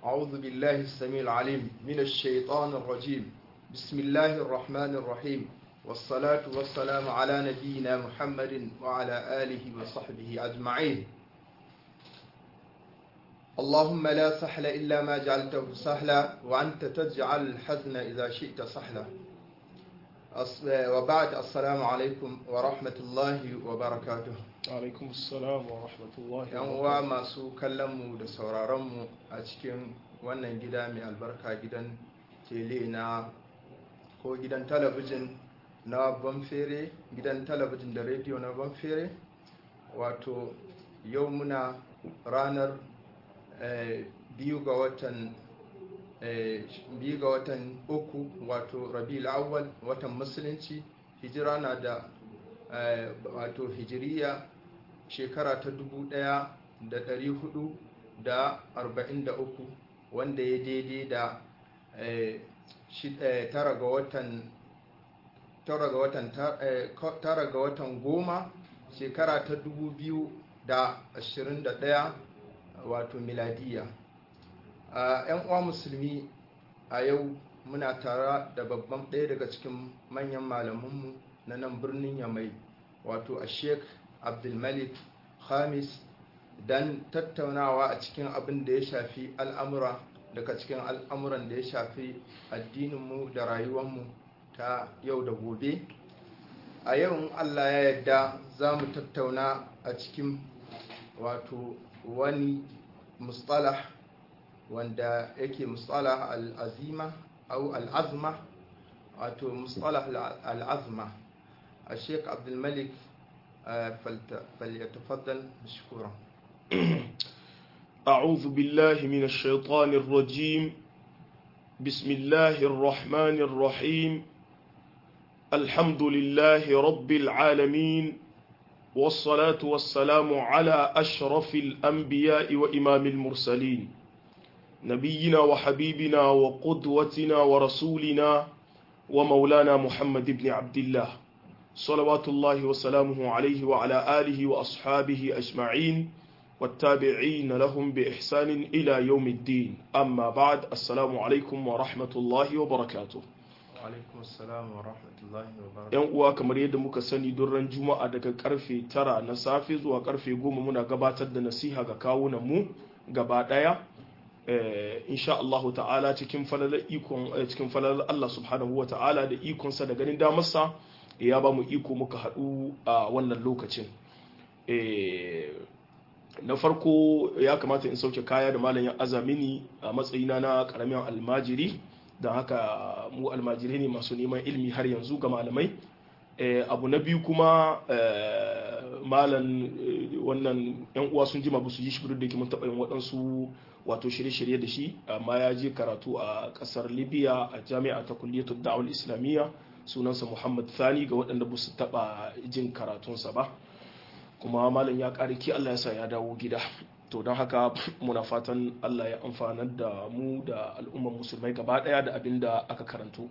أعوذ بالله السميع العليم من الشيطان الرجيم بسم الله الرحمن الرحيم والصلاة والسلام على نبينا محمد وعلى آله وصحبه أجمعين اللهم لا سهل إلا ما جعلته سهلا وأنت تجعل الحزن إذا شئت سهلا وبعد السلام عليكم ورحمة الله وبركاته alaikum assalam wa rahmatullahi yan uwa masu kallonmu da sauraronmu a cikin wannan gida mai albarka gidan tele na ko gidan talabijin na banfere gidan talabijin da rediyo na banfere wato yau muna ranar biyu ga watan biyu ga watan uku wato rabi'ul awwal watan musulunci hijira na da wato hijiriya shekara ta dubu ɗaya da ɗari hudu da arba'in da uku wanda ya daidai da tara ga watan tara ga watan tara ga watan goma shekara ta dubu biyu da ashirin da ɗaya wato miladiya yan uwa musulmi a yau muna tara da babban ɗaya daga cikin manyan malamanmu na nan birnin yamai wato a sheik abdulmalik khamis don tattaunawa a cikin abin da ya shafi al'amura daga cikin al'amuran da ya shafi addininmu da rayuwanmu ta yau da gobe a yau in allah ya yadda za mu tattauna a cikin wato wani mustalah wanda yake mustalah al'azima au al'azma wato mustalah al'azma a sheik abdulmalik فليتفضل مشكورا أعوذ بالله من الشيطان الرجيم بسم الله الرحمن الرحيم الحمد لله رب العالمين والصلاة والسلام على أشرف الأنبياء وإمام المرسلين نبينا وحبيبنا وقدوتنا ورسولنا ومولانا محمد بن عبد الله صلوات الله وسلامه عليه وعلى آله وأصحابه أجمعين والتابعين لهم بإحسان إلى يوم الدين أما بعد السلام عليكم ورحمة الله وبركاته alaikum assalam wa rahmatullahi wa barakatuh yan uwa kamar yadda muka sani don ran juma'a daga karfe tara na safe zuwa karfe goma muna gabatar da nasiha ga kawunan mu gaba daya insha Allahu ta'ala cikin falalar ikon cikin falalar Allah subhanahu wa ta'ala da ikonsa da ganin damarsa ya ba mu iko muka haɗu a wannan lokacin na farko ya kamata in sauke kaya da malam ya azamini a matsayina na karamin almajiri don haka mu almajirai ne masu neman ilmi har yanzu ga malamai abu na biyu kuma malam wannan yan uwa sun jima su yi shi da ke mun taɓa yin waɗansu wato shirye-shirye da shi amma ya je karatu a ƙasar libya a jami'a ta kulliyatul da'awar islamiyya sunansa muhammad thani ga waɗanda ba su taɓa jin karatunsa ba kuma malam ya ƙari ki allah ya sa ya dawo gida to don haka muna fatan allah ya amfanar da mu da al'ummar musulmai gaba ɗaya da abin da aka karanto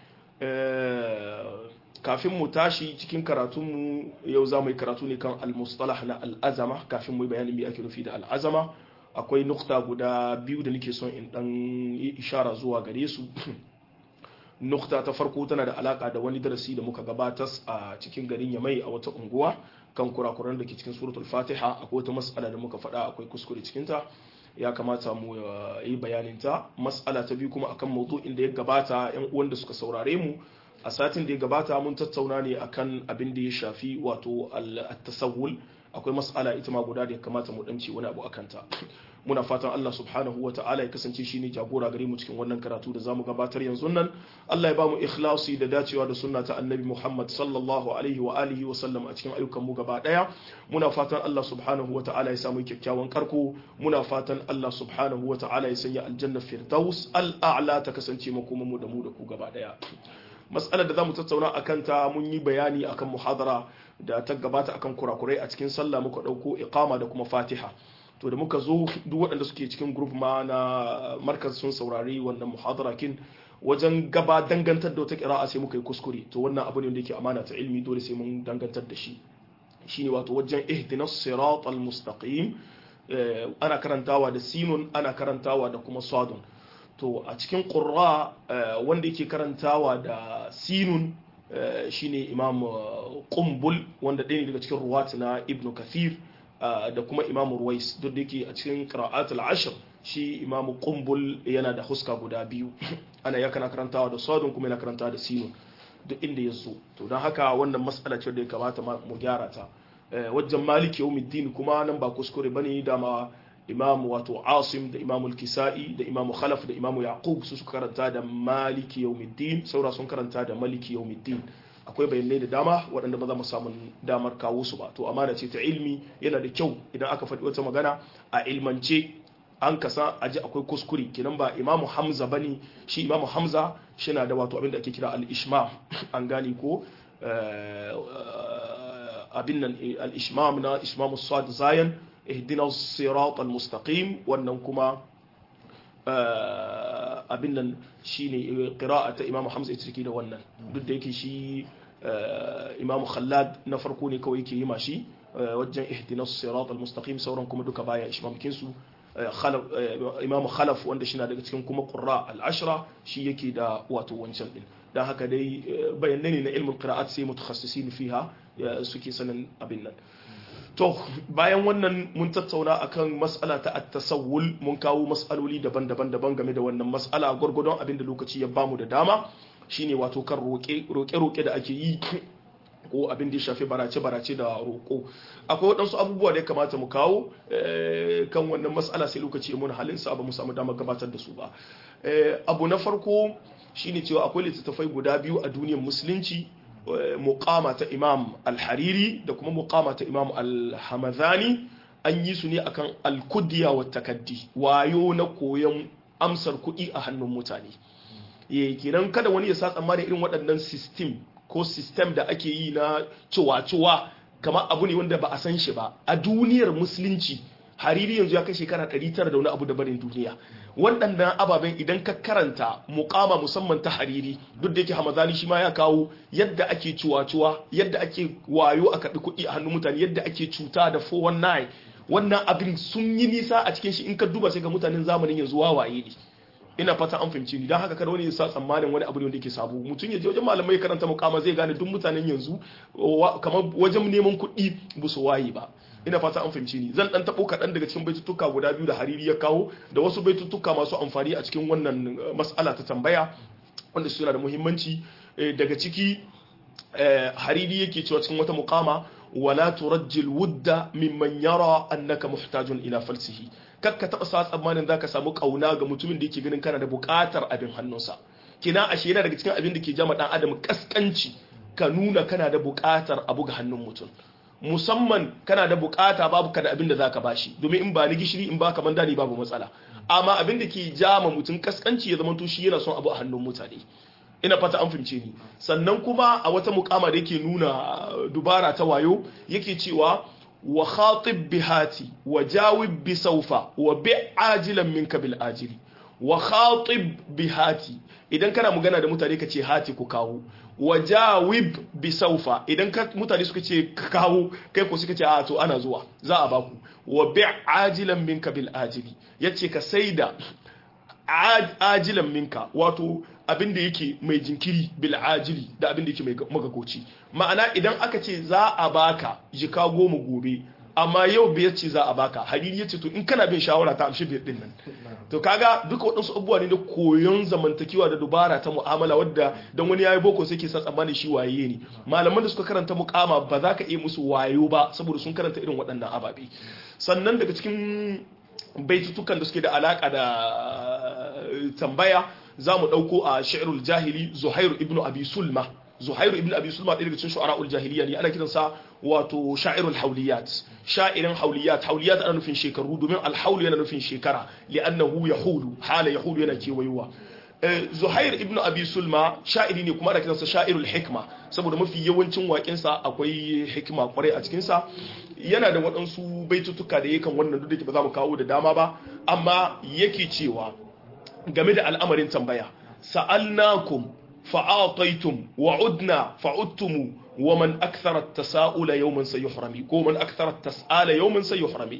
kafin mu tashi cikin karatunmu yau za mu yi karatu ne kan al-mustalah na al'azama kafin mu yi bayanin me ake nufi da al'azama akwai nukta guda biyu da nake son in dan yi ishara zuwa gare su nukta ta farko tana da alaka da wani darasi da muka gabatar a cikin garin yamai a wata unguwa kan kurakuran da ke cikin suratul fatiha akwai wata mas'ala da muka faɗa akwai kuskure cikinta ya kamata mu yi bayanin ta mas'ala ta biyu kuma akan maudu'in da ya gabata yan uwan da suka saurare mu a satin da ya gabata mun tattauna ne akan abin da ya shafi wato at-tasawwul akwai mas'ala ita ma guda da ya kamata mu danci wani abu akan ta muna fatan Allah subhanahu wa ta'ala ya kasance shine jagora gare mu cikin wannan karatu da zamu gabatar yanzu nan Allah ya bamu ikhlasi da dacewa da sunna ta annabi Muhammad sallallahu alaihi wa alihi wa sallam a cikin ayyukan mu gaba daya muna fatan Allah subhanahu wa ta'ala ya samu kyakkyawan karko muna fatan Allah subhanahu wa ta'ala ya sanya aljanna firdaus al-a'la ta kasance makoman mu da mu da ku gaba daya matsalar da zamu tattauna akan ta mun yi bayani akan muhadara da ta gabata akan kurakurai a cikin sallah muka dauko iqama da kuma fatiha to da muka zo duk waɗanda suke cikin group ma na markaz sun saurari wannan muhadara kin wajen gaba dangantar da wata kira'a sai muka yi kuskure to wannan abu ne wanda yake amana ta ilmi dole sai mun dangantar da shi shine wato wajen ihdinas siratal mustaqim ana karantawa da sinun ana karantawa da kuma sadun to a cikin ƙurra wanda yake karantawa da sinun shine imam ƙumbul wanda ɗaya ne daga cikin ruwat na ibn kathir da kuma imam ruwais duk da yake a cikin qira'atul ashr shi imam ƙumbul yana da huska guda biyu ana ya kana karantawa da sadun kuma yana karantawa da sinun duk inda ya zo to don haka wannan matsala ce da ya kamata mu gyara ta wajen maliki yawmiddin kuma nan ba kuskure bane dama imam wato asim da imam al-kisa'i da imam khalaf da imam yaqub su suka karanta da maliki yawmiddin saura sun karanta da maliki yawmiddin akwai bayanai da dama waɗanda ba za mu samu damar kawo su ba to amana ce ta ilmi yana da kyau idan aka faɗi wata magana a ilmance an kasa aji akwai kuskure kenan ba imamu hamza bane shi imamu hamza shi na da wato abin da ake kira al-ishmam an gane ko abin nan al-ishmam na ishmamu sad zayan ihdina sirat al-mustaqim wannan kuma abin nan shine qira'ata imamu hamza ita take da wannan duk da yake shi imamu khallad na farko ne kawai yake yi mashi wajen ihdina sirat al-mustaqim sauran kuma duka baya ishmamkin su imamu khalaf wanda shi na daga cikin kuma qurra al-ashra shi yake da wato wancan din dan haka dai bayanai ne na ilmin qira'at sai mutakhassisin fiha suke sanin abin nan to bayan wannan mun tattauna akan mas'ala ta at-tasawwul mun kawo mas'aloli daban-daban daban game da wannan mas'ala gurgurdon abin da lokaci ya bamu da dama shine wato kan roƙe roƙe da ake yi ko abin da ya shafi barace-barace da roƙo akwai waɗansu abubuwa da ya kamata mu kawo kan wannan matsala sai lokaci ya muna halinsa ba mu samu damar gabatar da su ba abu na farko shine cewa akwai littattafai guda biyu a duniyar musulunci muqama ta imam al-hariri da kuma muqama ta imam al-hamadani an yi su ne akan al-kudiya wa takaddi wayo na koyon amsar kuɗi a hannun mutane kenan kada wani ya sa tsammanin irin waɗannan system ko system da ake yi na cuwa-cuwa kama abu ne wanda ba a san shi ba a duniyar musulunci hariri yanzu ya kai shekara 900 da wani abu da barin duniya waɗannan ababen idan ka karanta mukama musamman ta hariri duk da yake hamadani shi ma ya kawo yadda ake cuwa-cuwa yadda ake wayo a kaɗi kuɗi a hannun mutane yadda ake cuta da 419 wannan abin sun yi nisa a cikin shi in ka duba sai ga mutanen zamanin yanzu wawaye ne ina fata an fahimci ni don haka kada wani ya sa tsammanin wani abu ne wanda yake sabo mutum ya je wajen malamai karanta mukama zai gane duk mutanen yanzu kamar wajen neman kuɗi ba su waye ba ina fata an fahimci ni zan dan tabo kaɗan daga cikin baitutuka guda biyu da hariri ya kawo da wasu baitutuka masu amfani a cikin wannan mas'ala ta tambaya wanda suna da muhimmanci daga ciki hariri yake cewa cikin wata mukama wala turajjil wudda mimman yara annaka muhtajun ila falsihi kar ka taɓa sa tsammanin za ka samu ƙauna ga mutumin da yake ganin kana da buƙatar abin hannunsa kina ashe yana daga cikin abin da ke jama ɗan adam kaskanci ka nuna kana da buƙatar abu ga hannun mutum musamman kana da buƙata babu ka da abin da za ka bashi domin in ba ni gishiri in ba ka man dani babu matsala amma abin da ke jama mutum kaskanci ya zama to shi yana son abu a hannun mutane ina fata an fahimce ni sannan kuma a wata mukama da yake nuna dubara ta wayo yake cewa wa khatib bihati wa jawib bi saufa wa bi ajilan minka bil ajili wa khatib bihati idan kana magana da mutane ka ce hati ku kawo wa jawib bi saufa idan ka mutane suka ce kawo kai ko suka ce a to ana zuwa za a baku wa bi ajilan minka bil ajili yace ka saida ajilan minka wato abin da yake mai jinkiri bil ajili da abin da yake mai magagoci ma'ana idan aka ce za a baka jika goma gobe amma yau biyar ce za a baka hariri ya ce to in kana bin shawara ta amshi biyar din nan to kaga duka waɗansu abubuwa ne na koyon zamantakewa da dubara ta mu'amala wadda don wani yayi boko sai ke sa tsammanin shi waye ne malaman da suka karanta mukama ba za ka iya musu wayo ba saboda sun karanta irin waɗannan ababe sannan daga cikin baitutukan da suke da alaka da tambaya za mu ɗauko a shi'irul jahili zuhairu ibn abi sulma zuhairu ibn abi sulma ɗaya daga cikin shu'ara'ul jahiliya ne ana kiransa wato sha'irul hauliyat sha'irin hauliyat hauliyat ana nufin shekaru domin alhaulu yana nufin shekara li'annahu yahulu hala yahulu yana kewayowa zuhair ibn abi sulma sha'iri ne kuma ana kiransa sha'irul hikma saboda mafi yawancin waƙinsa akwai hikima kwarai a cikinsa yana da waɗansu baitutuka da yakan wannan duk da ba za mu kawo da dama ba amma yake cewa game da al'amarin tambaya sa'alnakum fa'ataitum wa'udna fa'udtumu wa man akthara at-tasa'ula yawman sayuhrami ko man akthara at-tas'ala yawman sayuhrami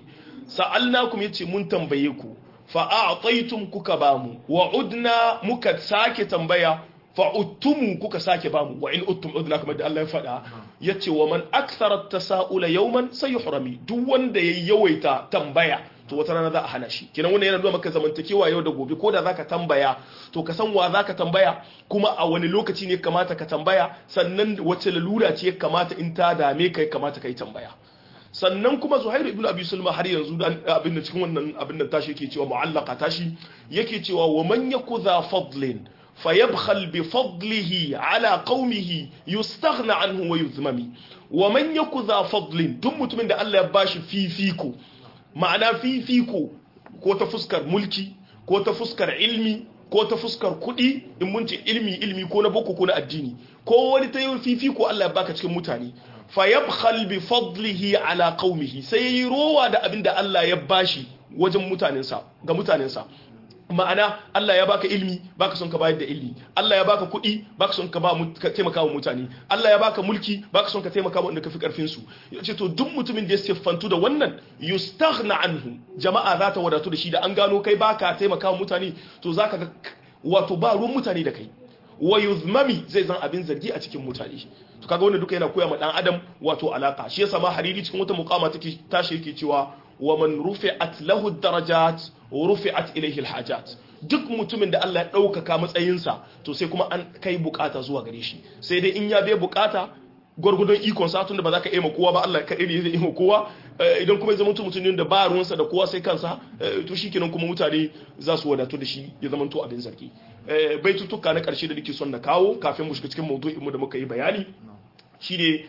sa'alnakum yace mun tambaye ku fa a'taytum kuka bamu wa udna muka sake tambaya fa uttumu kuka sake bamu wa in uttum udna kamar da Allah ya faɗa yace wa man akthara at-tasa'ula yawman sayuhrami duk wanda ya yawaita tambaya to wata rana za a hana shi kenan wannan yana nuna maka zamantakewa yau da gobe ko da zaka tambaya to ka san wa zaka tambaya kuma a wani lokaci ne kamata ka tambaya sannan wace lalura ce ya kamata in ta dame ka ya kamata ka yi tambaya sannan kuma zuhairu ibn abi sulma har yanzu abin da cikin wannan abin da tashi yake cewa mu'allaka tashi yake cewa wa man yakudha fadlin fayabkhal bi fadlihi ala qaumihi yustaghna anhu wa yuzmami wa man yakudha fadlin duk mutumin da Allah ya bashi fifiko ma'ana fifiko ko ta fuskar mulki ko ta fuskar ilmi ko ta fuskar kuɗi in mun ce ilmi ilmi ko na boko ko na addini ko wani ta yi fifiko Allah ya baka cikin mutane fayabkhal bi fadlihi ala qaumihi sai yi rowa da abin da Allah ya bashi wajen mutanensa ga mutanensa ma'ana Allah ya baka ilmi baka son ka bayar da ilmi Allah ya baka kuɗi baka son ka ba ka taimaka wa mutane Allah ya baka mulki baka son ka taimaka wa wanda kafi karfin su yace to duk mutumin da ya siffantu da wannan yustaghna anhu jama'a za ta wadatu da shi da an gano kai baka taimaka wa mutane to zaka ga wato ba ruwan mutane da kai wa yuzmami zai zan abin zargi a cikin mutane to kaga wannan duka yana koya ma dan adam wato alaka shi yasa ma hariri cikin wata muqama take tashi yake cewa wa man rufi'at lahu darajat wa rufi'at ilayhi alhajat duk mutumin da Allah ya ɗaukaka matsayinsa to sai kuma an kai bukata zuwa gare shi sai dai in ya bai bukata gwargwadon ikon sa tunda ba za ka iya kowa ba Allah kaɗai ne zai iya kowa idan kuma ya zama mutum da ba ruwansa da kowa sai kansa to shikenan kuma mutane za su wadatu da shi ya zama to abin zargi baitutuka na ƙarshe da nake son na kawo kafin mu shiga cikin maudu'in mu da muka yi bayani shine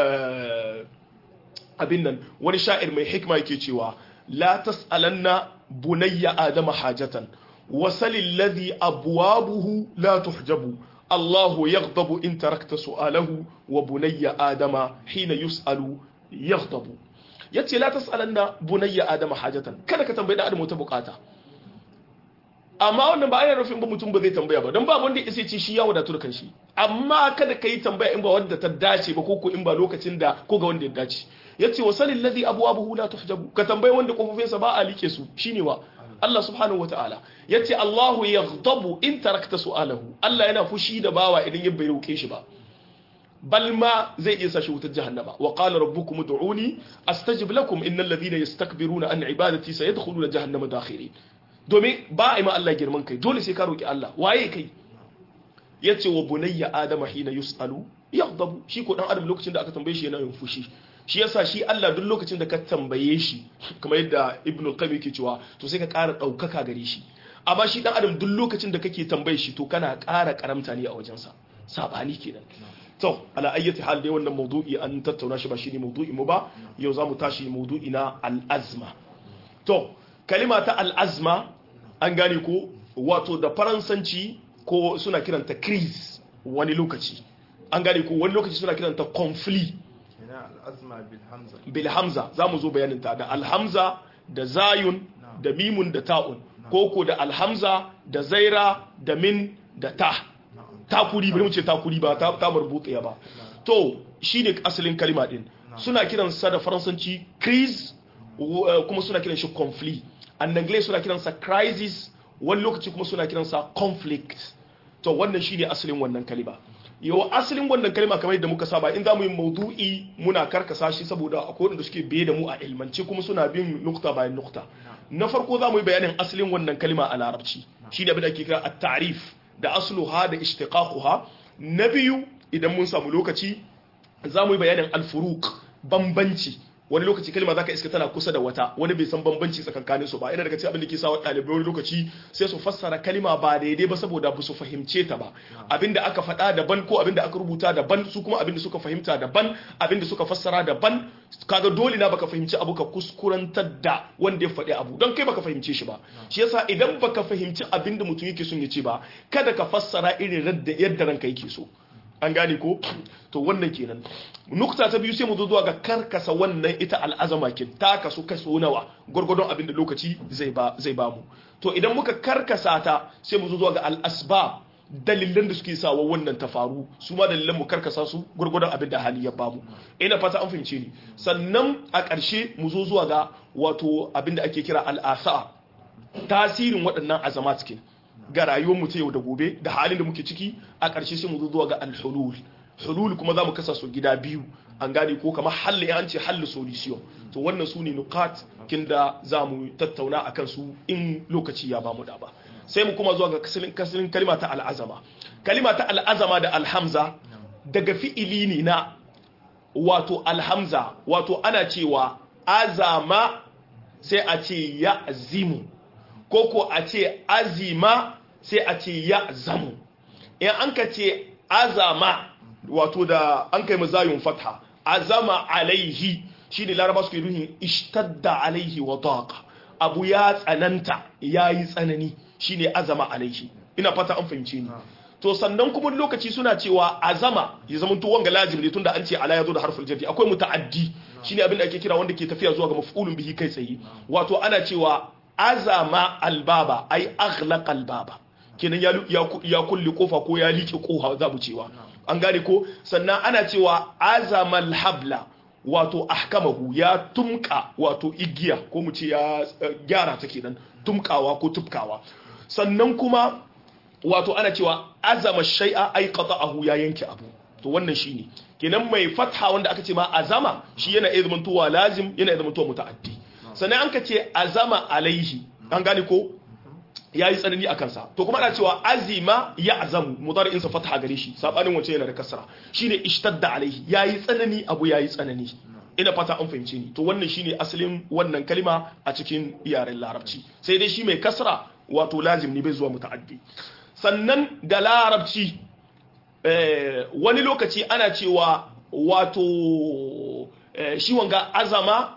abin nan wani sha'ir mai hikma yake cewa la tas'alanna bunayya adama hajatan wasalil ladhi abwabuhu la tuhjabu Allahu yaghdabu in tarakta su'alahu wa bunayya adama hina yus'alu yaghdabu yace la tas'alanna bunayya adama hajatan kada ka tambayi da adamu ta bukata amma wannan ba ana nufin ba mutum ba zai tambaya ba don ba wanda ya ce shi ya wadatu da kanshi amma kada ka yi tambaya in ba wanda ta dace ba ko ko in ba lokacin da ko ga wanda ya dace yace wa salil ladhi abwabuhu la tuhjabu ka tambayi wanda kofofinsa ba a like su shine wa Allah subhanahu wataala yace Allahu yaghdabu in tarakta su'alahu Allah yana fushi da bawa idan ya bai roke shi ba bal ma zai iya sashi wutar jahannama wa qala rabbukum ud'uni astajib lakum innal ladhina yastakbiruna an ibadati sayadkhuluna jahannama dakhirin domin ba a yi ma Allah girman kai dole sai ka roki Allah waye kai yace wa bunayya adama hina yusalu yaghdabu shi ko dan adam lokacin da aka tambaye shi yana yin fushi shi yasa shi Allah duk lokacin da ka tambaye shi kamar yadda Ibn al-Qayyim yake cewa to sai ka ƙara ɗaukaka gare shi amma shi dan adam duk lokacin da kake tambaye shi to kana ƙara karamta ne a wajensa sabani kenan to ala ayyati hal dai wannan mawdu'i an tattauna shi ba shine mawdu'i mu ba yau zamu tashi mawdu'i na al-azma to kalima ta al-azma an gane ko wato da faransanci ko suna kiranta crise wani lokaci an gane ko wani lokaci suna kiranta conflict bilhamza za mu zo bayaninta da alhamza da zayun da mimun da ta'un koko da alhamza da zaira da min da ta takuri bari mu ce takuri ba ta ta marbutsiya ba to shine asalin kalima din suna kiran sa da faransanci crise kuma suna kiran shi conflict an anglais suna kiran sa crisis wani lokaci kuma suna kiran sa conflict to wannan shine asalin wannan kalima yau asalin wannan kalma kamar yadda muka saba in za mu yi maudu'i muna karkasa shi saboda akwai wanda suke biye da mu a ilmance kuma suna bin nukta bayan nukta na farko za mu yi bayanin asalin wannan kalma a larabci shi ne abin da ake kira at-ta'rif da asluha da ishtiqaquha na biyu idan mun samu lokaci za mu yi bayanin al-furuq bambanci wani lokaci kalma zaka iska tana kusa da wata wani bai san bambanci tsakankanin su ba ina daga cikin abin da ke sa wa ɗalibai wani lokaci sai su fassara kalma ba daidai ba saboda ba su fahimce ta ba abinda aka faɗa daban ko abinda aka rubuta daban su kuma abinda suka fahimta daban abinda suka fassara daban kaga dole na baka fahimci abu ka kuskurantar da wanda ya faɗi abu don kai baka fahimce shi ba shi yasa idan baka fahimci abinda mutum yake son ya ce ba kada ka fassara irin yadda ranka yake so an gane ko to wannan kenan nukta ta biyu sai mu zo zuwa ga karkasa wannan ita al'azama kin ta kasu kaso nawa gurgurdon abinda lokaci zai ba zai ba mu to idan muka karkasa ta sai mu zo zuwa ga al'asbab dalilan da suke sawa wannan ta faru su ma dalilan mu karkasa su gurgurdan abin da hali ya bamu ina fata an fahimce ni sannan a ƙarshe mu zo zuwa ga wato abin da ake kira al'asa tasirin waɗannan azama cikin ga rayuwar mu ta yau da gobe da halin da muke ciki a ƙarshe sai mu zo zuwa ga al-hulul hulul kuma za mu kasa su gida biyu an gane ko kamar halli an ce halli solution to wannan su ne nukat kinda za mu tattauna a kansu in lokaci ya bamu da ba sai mu kuma zuwa ga kasilin kalima ta al'azama kalima ta al'azama da alhamza daga fi'ili ne na wato alhamza wato ana cewa azama sai a ce ya zimu ko ko a ce azima sai a ce ya zamu in an ka ce azama wato da an kai mazayun fatha azama alaihi shine laraba suke nuhin ishtadda alaihi wa daqa abu ya tsananta yayi tsanani shine azama alaihi ina fata an fahimce ni to sannan kuma lokaci suna cewa azama ya zama to wanga lazim ne tunda an ce ala yazo da harful jarri akwai muta'addi shine abin da ake kira wanda ke tafiya zuwa ga maf'ulun bihi kai tsaye wato ana cewa azama albaba ai aghlaqa albaba kenan ya ya kulli kofa ko ya liƙe kofa za mu cewa an gane ko sannan ana cewa azamal habla wato ahkamahu ya tumka wato igiya ko mu ce ya gyara ta kenan tumkawa ko tufkawa sannan kuma wato ana cewa azama shay'a ay qata'ahu ya yanke abu to wannan shine kenan mai fatha wanda aka ce ma azama shi yana iya zamantowa lazim yana iya zamantowa muta'addi sannan an ka ce azama alaihi an gane ko ya yi tsanani a kansa to kuma ana cewa azima ya azamu mudar insa fataha gare shi sabanin wancan yana da kasra shine ishtadda alaihi ya yi tsanani abu ya yi tsanani ina fata an fahimce ni to wannan shine asalin wannan kalima a cikin yaren larabci sai dai shi mai kasra wato lazim ne bai zuwa muta'addi sannan da larabci wani lokaci ana cewa wato shi wanga azama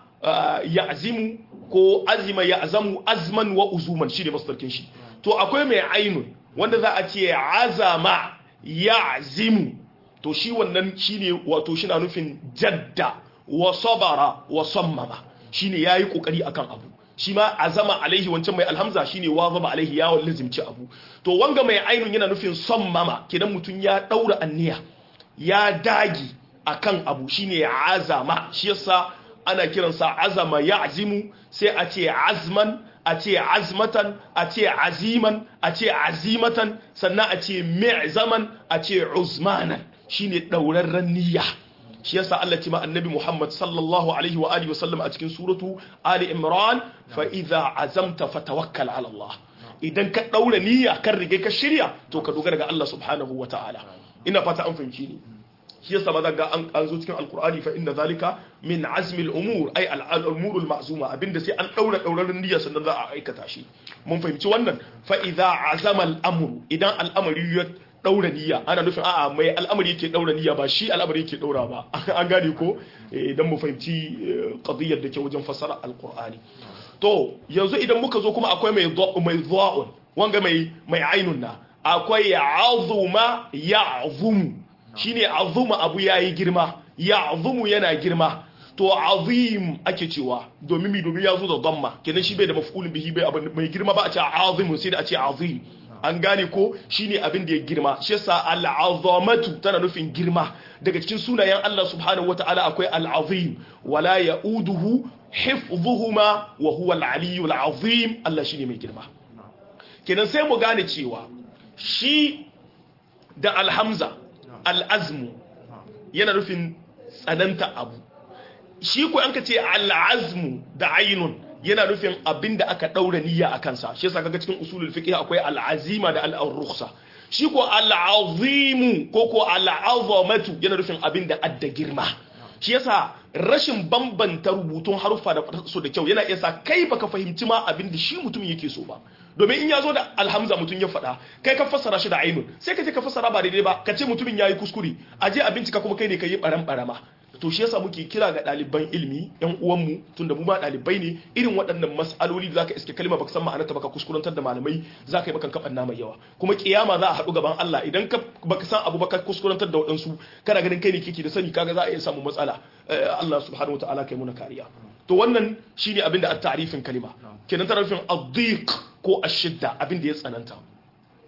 ya azimu ko azima ya azamu azman wa uzuman shi ne mastarkin shi to akwai mai ainun wanda za a ce azama ya azimu to shi wannan shi ne wato shi na nufin jadda wa sabara wa sammama shi ne ya yi ƙoƙari akan abu shi ma azama alaihi wancan mai alhamza shi ne wazaba alaihi ya lazimci abu to wanga mai ainun yana nufin sammama kidan mutum ya ɗaura anniya ya dagi akan abu shi ne azama shi yasa ana kiransa azama ya azimu sai a ce azman a ce azmatan a ce aziman a ce azimatan sannan a ce mi'zaman a ce uzmanan shine daurarren niyya shi yasa Allah ce ma annabi Muhammad sallallahu alaihi wa alihi wasallam a cikin suratu Ali Imran fa idza azamta fatawakkal ala Allah idan ka daura niyya kan rige ka shirya to ka dogara ga Allah subhanahu wa ta'ala ina fata an fahimci ni shi yasa ba ga an zo cikin alkur'ani fa inna zalika min azmi al-umur ay al-umur al-ma'zuma abinda sai an daura daurarin niyya sannan za a aikata shi mun fahimci wannan fa idza azama al-amru idan al'amari ya daura niyya ana nufin a'a mai al'amari yake daura niyya ba shi al'amari yake daura ba an gane ko idan mu fahimci qadiyyar da ke wajen fassara alkur'ani to yanzu idan muka zo kuma akwai mai mai dha'un wanga mai mai ainun na akwai azuma ya'zumu shine azuma abu yayi girma ya azumu yana girma to azim ake cewa domin mi domin ya zo da damma kenan shi bai da maf'ulun bihi bai abin mai girma ba a ce azimu sai da a ce azim an gane ko shine abin da ya girma shi yasa al'azamatu tana nufin girma daga cikin sunayen Allah subhanahu wataala akwai al'azim wala yauduhu hifdhuhuma wa huwa al-aliyyul azim Allah shine mai girma kenan sai mu gane cewa shi da alhamza al'azmu yana nufin tsananta abu shi ko an ka ce al'azmu da ainun yana nufin abin da aka ɗaura niyya a kansa shi yasa kaga cikin usulul fiqh akwai al'azima da al'arrukhsa shi ko al'azimu ko ko al'azamatu yana nufin abin da adda girma shi yasa rashin bambanta rubutun haruffa da su da kyau yana iya sa kai baka fahimci ma abin da shi mutum yake so ba domin in ya zo da alhamza mutum ya faɗa kai ka fassara shi da ainun sai ka ce ka fassara ba daidai ba ka ce mutumin ya yi kuskure a je a bincika kuma kai ne ka yi ɓaran ɓarama to shi yasa muke kira ga ɗaliban ilimi yan uwanmu tunda mu ma ɗalibai ne irin waɗannan mas'aloli da zaka iske kalma baka san ma'anarta baka kuskurantar da malamai zaka yi makan kaban nama yawa kuma kiyama za a haɗu gaban Allah idan ka baka san abu baka kuskurantar da waɗansu kana ganin kai ne kike da sani kaga za a iya samu matsala Allah subhanahu wataala kai muna kariya to wannan shine abinda a ta'rifin kalima kenan tarifin ad-dhiq ko ash-shidda abinda ya tsananta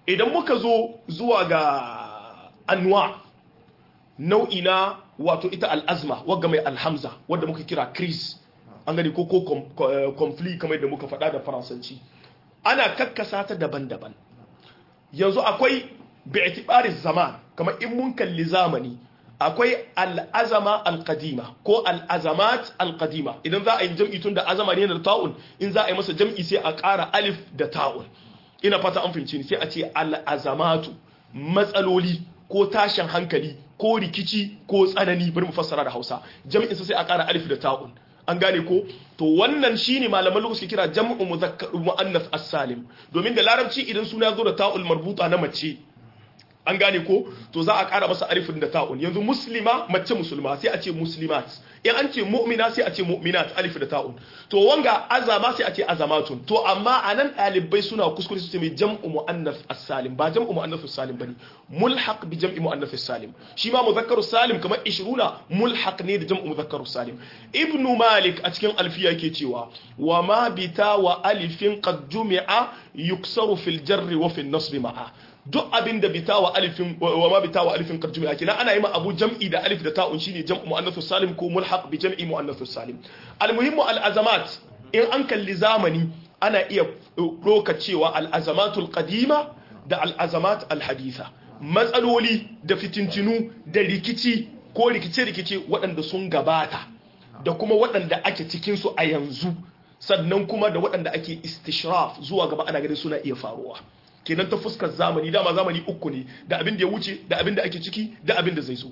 idan muka zo zuwa ga anwa nau'i na wato ita al'azma wagga mai alhamza wadda muka kira crise an gani ko ko conflict kamar da muka faɗa da faransanci ana kakkasa ta daban-daban yanzu akwai bi'tibari zaman kamar in mun kalli zamani akwai al'azama al-qadima ko al'azamat al-qadima idan za a yi jam'i tun da azama ne da ta'un in za a yi masa jam'i sai a ƙara alif da ta'un ina fata an fahimci ni sai a ce al'azamatu matsaloli ko tashin hankali ko rikici ko tsanani bari mu fassara da Hausa jam'in sai a ƙara alif da ta'un an gane ko to wannan shine malaman lokaci kira jam'u muzakkar muannas as-salim domin da larabci idan suna zo da ta'ul marbuta na mace an gane ko to za a ƙara masa alifin da ta'un yanzu muslima mace musulma sai a ce muslimat in an ce mu'mina sai a ce mu'minat alif da ta'un to wanga azama sai a ce azamatun to amma anan ɗalibai suna kuskure su ce mai jam'u muannas as-salim ba jam'u muannas as-salim bane mulhaq bi jam'i muannas as-salim shi ma muzakkaru salim kamar 20 mulhaq ne da jam'u muzakkaru salim ibnu malik a cikin alfiya yake cewa wa ma bita wa alifin qad jumi'a yuksaru fil jarri wa fil nasbi ma'a duk abin da bita wa alifin wa ma bita wa alifin qad jumi'a kina ana yi ma abu jam'i da alif da ta'un shine jam'u muannath salim ko mulhaq bi jam'i muannath salim almuhimmu al azamat in an kalli zamani ana iya doka cewa al azamatul qadima da al azamat al haditha matsaloli da fitintinu da rikici ko rikice-rikice waɗanda sun gabata da kuma waɗanda ake cikin su a yanzu sannan kuma da waɗanda ake istishraf zuwa gaba ana ganin suna iya faruwa kenan ta fuskar zamani dama zamani uku ne da abin da ya wuce da abin da ake ciki da abin da zai zo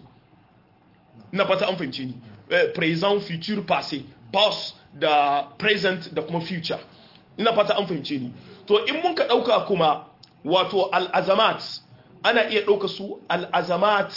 na fata an fahimce ni present future passé past da present da kuma future ina fata an fahimce ni to in mun ka dauka kuma wato al'azamat ana iya dauka su al'azamat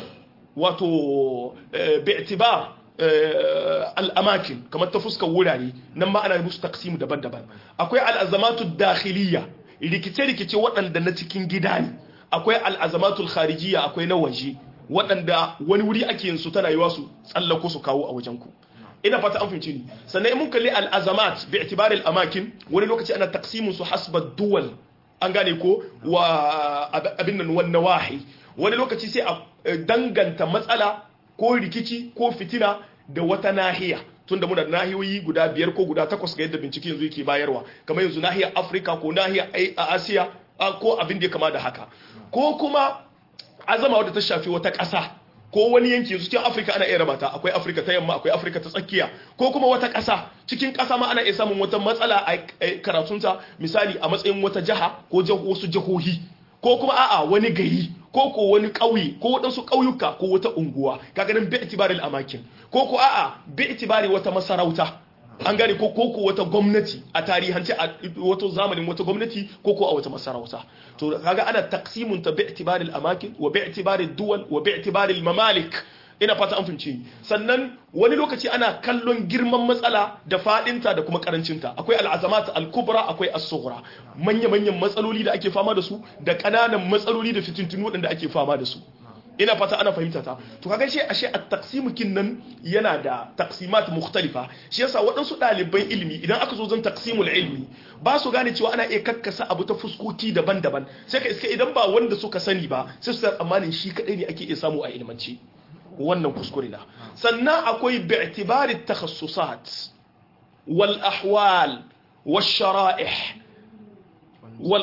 wato bi'tibar al'amakin kamar ta fuskar wurare nan ma ana musu taksimu daban-daban akwai al'azamatu dakhiliya rikice-rikice waɗanda na cikin gida ne akwai al'azamatul kharijiyya akwai na waje waɗanda wani wuri ake yin su tana yiwa su tsallako su kawo a wajen ku ina fata an fahimci ni sannan mun kalli al'azamat bi itibari amakin wani lokaci ana taksimin su hasba duwal an gane ko wa abin nan wannan wahi wani lokaci sai a danganta matsala ko rikici ko fitina da wata nahiya tunda muna da nahiyoyi guda biyar ko guda takwas ga yadda bincike yanzu yake bayarwa kamar yanzu nahiyar afirka ko nahiyar asiya ko abin da ya kama da haka ko kuma azama wadda ta shafi wata ƙasa ko wani yanki yanzu cikin afirka ana iya rabata akwai afirka ta yamma akwai afirka ta tsakiya ko kuma wata ƙasa cikin ƙasa ma ana iya samun wata matsala a karatunta misali a matsayin wata jiha ko wasu jihohi ko kuma a'a wani gari ko ko wani ƙauye ko waɗansu ƙauyuka ko wata unguwa kaga nan bi itibaril amakin ko ko a'a bi itibari wata masarauta an gane ko ko ko wata gwamnati a tarihance a wato zamanin wata gwamnati ko ko a wata masarauta to kaga ana taqsimun ta bi itibaril amakin wa bi itibaril duwal wa bi itibaril mamalik ina fata an fahimci sannan wani lokaci ana kallon girman matsala da fadinta da kuma karancinta akwai al'azamat al-kubra akwai as-sughra manya-manyan matsaloli da ake fama da su da kananan matsaloli da fitintunu waɗanda ake fama da su ina fata ana fahimta ta to kaga shi ashe at-taqsimu kinnan yana da taqsimat mukhtalifa shi yasa waɗansu ɗaliban ilimi idan aka zo zan taqsimul ilmi ba su gane cewa ana iya kakkasa abu ta fuskoki daban-daban sai ka iska idan ba wanda suka sani ba sai su tsammanin shi kadai ne ake iya samu a ilmance wannan kuskure na sannan akwai bi'tibari takhassusat wal ahwal wal shara'ih wal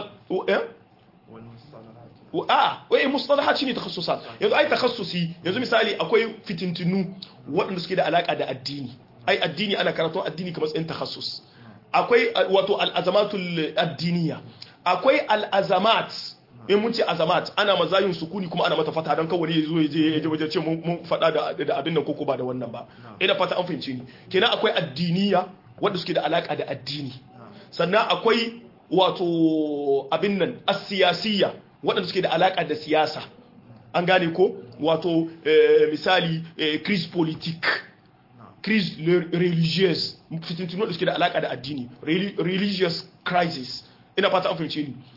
a wai mustalahat shine takhassusat yanzu ai takhassusi yanzu misali akwai fitintinu waɗanda suke da alaka da addini ai addini ana karatun addini kamar tsayin takhassus akwai wato al'azamatul addiniya akwai al'azamat in mun ce azamat ana mazayin sukuni kuma ana mata fata don kawai ya zo ya je ya je wajen ce mun faɗa da abin nan koko ba da wannan ba ina fata an fahimci ni kenan akwai addiniya wanda suke da alaka da addini sannan akwai wato abin nan asiyasiya waɗanda suke da alaka da siyasa an gane ko wato misali crise politique crise religieuse fitintunu da suke da alaka da addini religious crisis ina fata an fahimci ni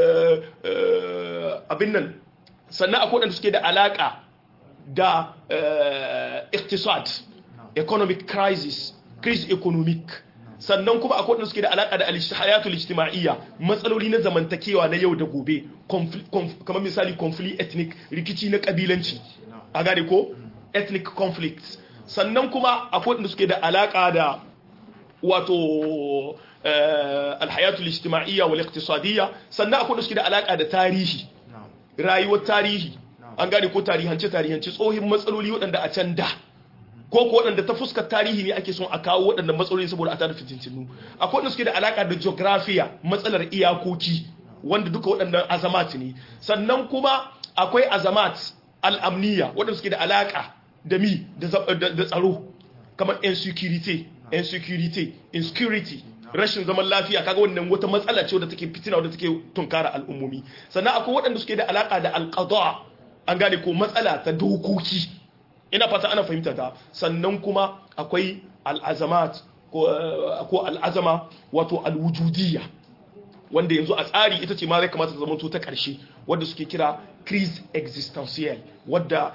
abin nan sannan akwai waɗanda suke da alaƙa da iktisad economic crisis crisis economic sannan kuma akwai waɗanda suke da alaƙa da al-hayatul ijtima'iyya matsaloli na zamantakewa na yau da gobe kamar misali conflict ethnic rikici na kabilanci a gane ko ethnic conflicts sannan kuma akwai waɗanda suke da alaƙa da wato alhayatul ijtima'iyya wal iqtisadiyya sannan akwai waɗanda suke da alaƙa da tarihi rayuwar tarihi an gane ko tarihance tarihance tsohin matsaloli waɗanda a can da ko ko waɗanda ta fuskar tarihi ne ake son a kawo waɗannan matsaloli saboda a tada fitintinu akwai wanda suke da alaka da geografiya matsalar iyakoki wanda duka waɗannan azamat ne sannan kuma akwai azamat al'amniya waɗanda suke da alaka da mi da tsaro kamar insecurity insecurity insecurity rashin zaman lafiya kaga wannan wata matsala ce wadda take fitina wadda take tunkara al'ummomi sannan akwai waɗanda suke da alaka da alqada an gane ko matsala ta dokoki ina fata ana fahimta ta sannan kuma akwai al'azamat ko al'azama wato alwujudiyya wanda yanzu a tsari ita ce ma zai kamata ta zama ta ƙarshe wadda suke kira crise existential wadda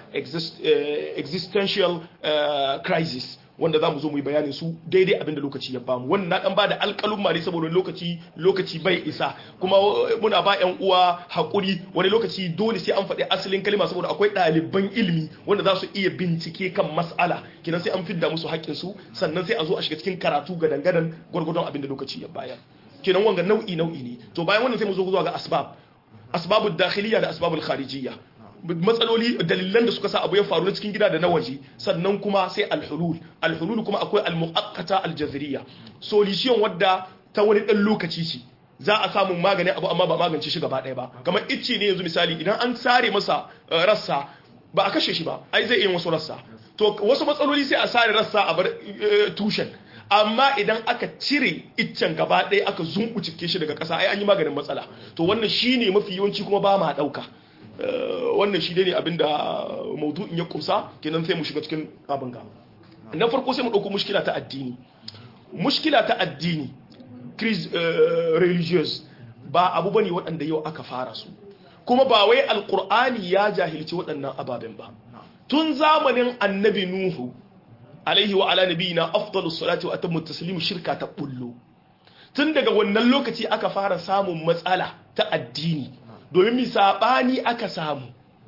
existential crisis wanda za mu zo mu yi bayanin su daidai abinda lokaci ya bamu wannan na dan bada alƙalun mare saboda lokaci lokaci bai isa kuma muna ba ƴan uwa hakuri wani lokaci dole sai an faɗi asalin kalma saboda akwai ɗaliban ilimi wanda za su iya bincike kan mas'ala kinan sai an fidda musu haƙƙin su sannan sai a zo a shiga cikin karatu ga dangadan gwargwadon abinda lokaci ya bayar kinan wanga nau'i nau'i ne to bayan wannan sai mu zo zuwa ga asbab asbabud dakhiliya da asbabul kharijiyya matsaloli dalilan da suka sa abu ya faru na cikin gida da na waje sannan kuma sai alhulul alhulul kuma akwai almuaqqata aljazriya solution wadda ta wani dan lokaci ce za a samu maganin abu amma ba magance shi gaba ɗaya ba kamar icce ne yanzu misali idan an sare masa rassa ba a kashe shi ba ai zai iya wasu rassa to wasu matsaloli sai a sare rassa a bar tushen amma idan aka cire iccen gaba ɗaya aka zumbucike shi daga ƙasa ai an yi maganin matsala to wannan shine mafi yawanci kuma ba ma ɗauka wannan shi ne abinda maudu'in ya kumsa kenan sai mu shiga cikin abin ga na farko sai mu ɗauko mushkila ta addini mushkila ta addini crise religious ba abu bane waɗanda yau aka fara su kuma ba wai alkur'ani ya jahilci waɗannan ababen ba tun zamanin annabi nuhu alaihi wa ala nabiyina afdalus salati wa atammu taslim shirka ta bullo tun daga wannan lokaci aka fara samun matsala ta addini domin mi saɓani aka samu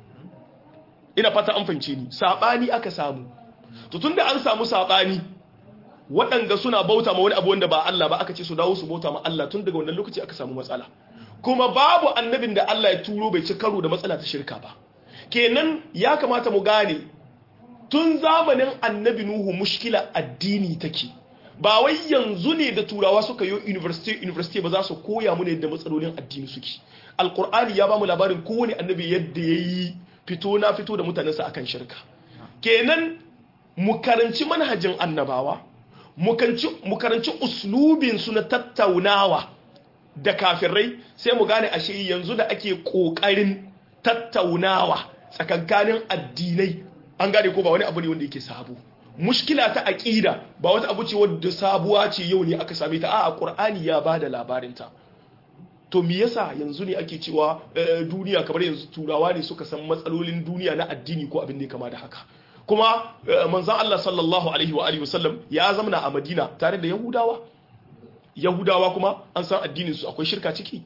ina fata an fahimce ni saɓani aka samu to tunda an samu saɓani waɗanda suna bauta ma wani abu wanda ba Allah ba aka ce su dawo su bauta ma Allah tun daga wannan lokaci aka samu matsala kuma babu annabin da Allah ya turo bai ci karo da matsala ta shirka ba kenan ya kamata mu gane tun zamanin annabi Nuhu mushkila addini take ba wai yanzu ne da turawa suka yi university university ba za su koya mu ne da matsalolin addini suke alkur'ani ya ba mu labarin kowane annabi yadda ya yi fito na fito da mutanensa akan shirka kenan mu karanci manhajin annabawa mu karanci uslubinsu na tattaunawa da kafirai sai mu gane ashe yanzu da ake ƙoƙarin tattaunawa tsakankanin addinai an gane ko ba wani abu ne wanda yake sabo mushkila ta aƙida ba wata abu ce wadda sabuwa ce yau ne aka same ta a ƙur'ani ya ba da labarinta to me yasa yanzu ne ake cewa duniya kamar yanzu turawa ne suka san matsalolin duniya na addini ko abin da ya kama da haka kuma manzan Allah sallallahu alaihi wa alihi wasallam ya zamana a Madina tare da Yahudawa Yahudawa kuma an san addinin su akwai shirka ciki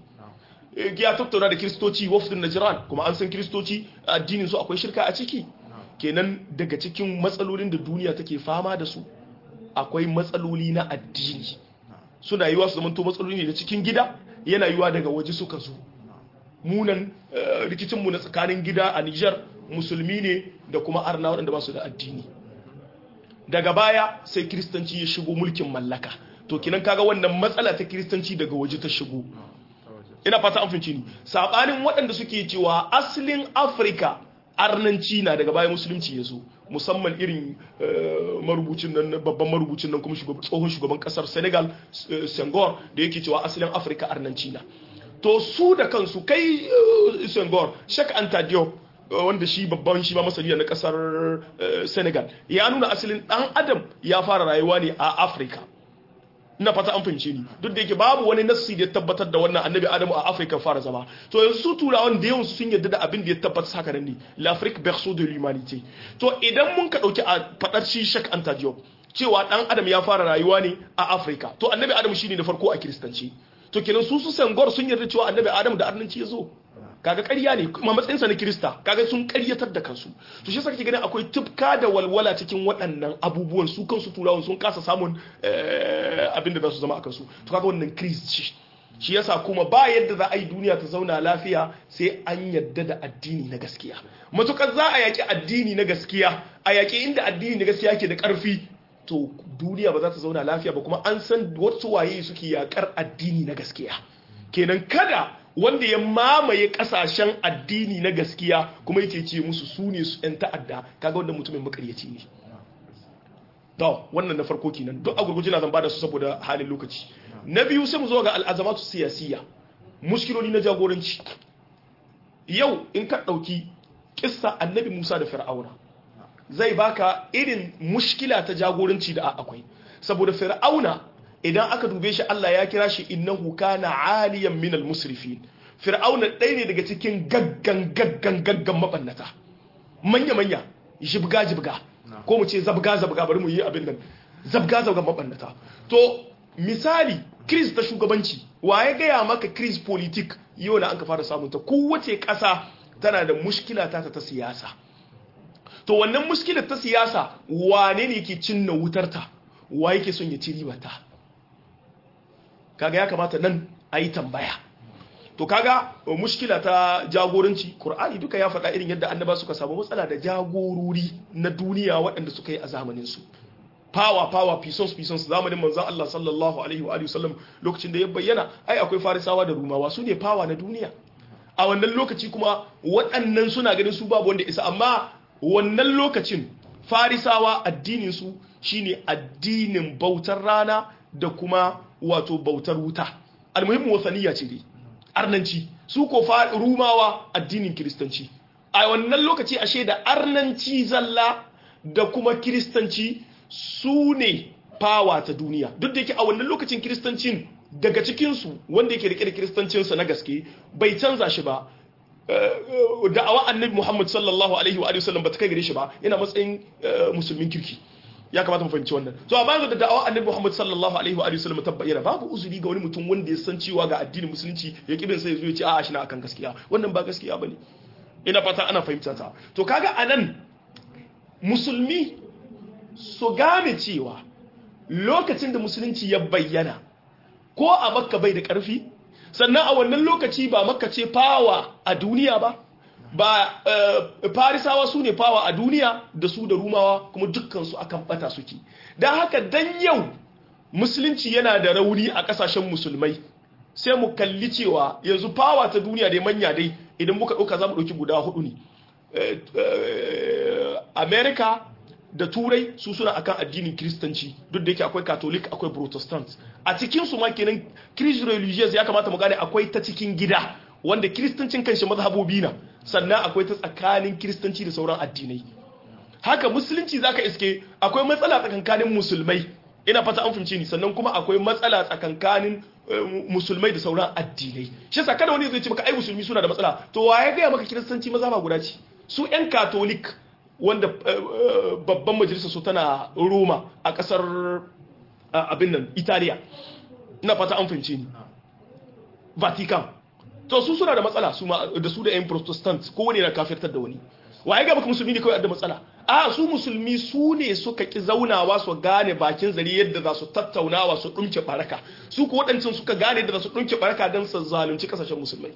ya tattauna da kiristoci wafdin Najran kuma an san kiristoci addinin su akwai shirka a ciki kenan daga cikin matsalolin da duniya take fama da su akwai matsaloli na addini suna yiwa su zamanto matsaloli ne da cikin gida yana yiwa daga waje suka zo munan rikicinmu na tsakanin gida a Nijar musulmi ne da kuma arna waɗanda ba su da addini daga baya sai kiristanci ya shigo mulkin mallaka to kinan kaga wannan matsala ta kiristanci daga waje ta shigo ina fata an finci ni sabanin waɗanda suke cewa asalin afirka arnanci na daga baya musulunci ya zo musamman irin marubucin nan babban marubucin nan kuma tsohon shugaban kasar senegal senghor da yake cewa asalin afirka arnanci na to su da kansu kai senghor shak anta diop wanda shi babban shi ma masaniya na kasar senegal ya nuna asalin dan adam ya fara rayuwa ne a afirka ina fata an fahimce ni duk da yake babu wani nassi da ya tabbatar da wannan annabi adamu a afirka fara zama to yanzu su turawan da yawan sun yarda da abin da ya tabbatar haka nan ne l'afrique berceau de l'humanité to idan mun ka dauki a fadar shi shak anta diop cewa dan adam ya fara rayuwa ne a Afrika to annabi adam shine da farko a kiristanci to kenan su su sangor sun yarda cewa annabi adam da arnanci ya zo kaga ƙarya ne kuma matsayinsa na kirista kaga sun ƙaryatar da kansu to shi kake ganin akwai tufka da walwala cikin waɗannan abubuwan su kansu turawan sun kasa samun abin da za su zama a kansu to kaga wannan kristi shi yasa kuma ba yadda za a yi duniya ta zauna lafiya sai an yadda da addini na gaskiya matukar za a yaƙi addini na gaskiya a yaƙi inda addini na gaskiya ke da ƙarfi to duniya ba za ta zauna lafiya ba kuma an san wasu waye suke yaƙar addini na gaskiya kenan kada wanda ya mamaye kasashen addini na gaskiya kuma yake ce musu su ne su 'yan ta'adda kaga wanda mutumin makaryaci ne to wannan na farko kenan duk a gurguje na zan bada su saboda halin lokaci na biyu sai mu zo ga al'azamatu siyasiya muskiloli na jagoranci yau in ka dauki kissa annabi Musa da Fir'auna zai baka irin mushkila ta jagoranci da akwai saboda Fir'auna idan aka dube shi Allah ya kira shi innahu kana aliyan minal musrifin fir'auna ɗaya ne daga cikin gaggan gaggan gaggan mabannata manya manya jibga jibga ko mu ce zabga zabga bari mu yi abin nan zabga zabga mabannata to misali kris ta shugabanci wa ya gaya maka kris politik yau na an ka fara samun ta kowace ƙasa tana da mushkila ta ta siyasa to wannan mushkilar ta siyasa wane ne ke cinna wutarta wa yake son ya ci ribarta kaga ya kamata nan a yi tambaya to kaga mushkila ta jagoranci Kur'ani duka ya faɗa irin yadda annaba suka samu matsala da jagorori na duniya waɗanda suka yi a zamaninsu power power pisons pisons zamanin manzan Allah sallallahu alaihi wa sallam lokacin da ya bayyana ai akwai farisawa da rumawa su ne power na duniya a wannan lokaci kuma waɗannan suna ganin su babu wanda isa amma wannan lokacin farisawa addinin su shine addinin bautar rana da kuma wato bautar wuta almuhimmin wasaniya ce dai arnanci su ko rumawa addinin kiristanci a wannan lokaci ashe da arnanci zalla da kuma kiristanci su ne fawa ta duniya duk da yake a wannan lokacin kiristancin daga cikinsu wanda yake rike da kiristancinsa na gaske bai canza shi ba da'awa annabi muhammad sallallahu alaihi wa sallam ba ta kai gare shi ba yana matsayin musulmin kirki ya kamata mu fahimci wannan to amma da da'awa annabi Muhammad sallallahu alaihi wa alihi wasallam tabbayyana babu uzuri ga wani mutum wanda ya san cewa ga addinin musulunci ya kibin sai ya zo ya ce a'a shi na akan gaskiya wannan ba gaskiya bane ina fata ana fahimta ta to kaga anan musulmi so game cewa lokacin da musulunci ya bayyana ko a makka bai da karfi sannan a wannan lokaci ba makka ce fawa a duniya ba ba farisawa su ne fawa a duniya da su da rumawa kuma dukkansu akan bata suke don haka dan yau musulunci yana da rauni a kasashen musulmai sai mu kalli cewa yanzu fawa ta duniya dai manya dai idan muka ɗauka za mu ɗauki guda hudu ne america da turai su suna akan addinin kiristanci duk da yake akwai catholic akwai protestant a cikinsu ma kenan christ religious ya kamata mu gane akwai ta cikin gida wanda kiristancin kanshi mazhabobi na sannan akwai ta tsakanin kiristanci da sauran addinai haka musulunci zaka iske akwai matsala tsakankanin musulmai ina fata an fahimce ni sannan kuma akwai matsala tsakankanin musulmai da sauran addinai shi yasa kada wani zai ce maka ai musulmi suna da matsala to wa ya gaya maka kiristanci mazhaba guda ce su yan katolik wanda babban majalisar su tana Roma a kasar abin nan Italiya ina fata an fahimce ni Vatican to su suna da matsala su da su da yan protestant ko wani na kafirtar da wani waye ga baka musulmi ne kawai da matsala a su musulmi su ne suka ki zaunawa su gane bakin zari yadda za su tattaunawa su dumke baraka su ko waɗancan suka gane yadda za su dumke baraka don su zalunci kasashen musulmai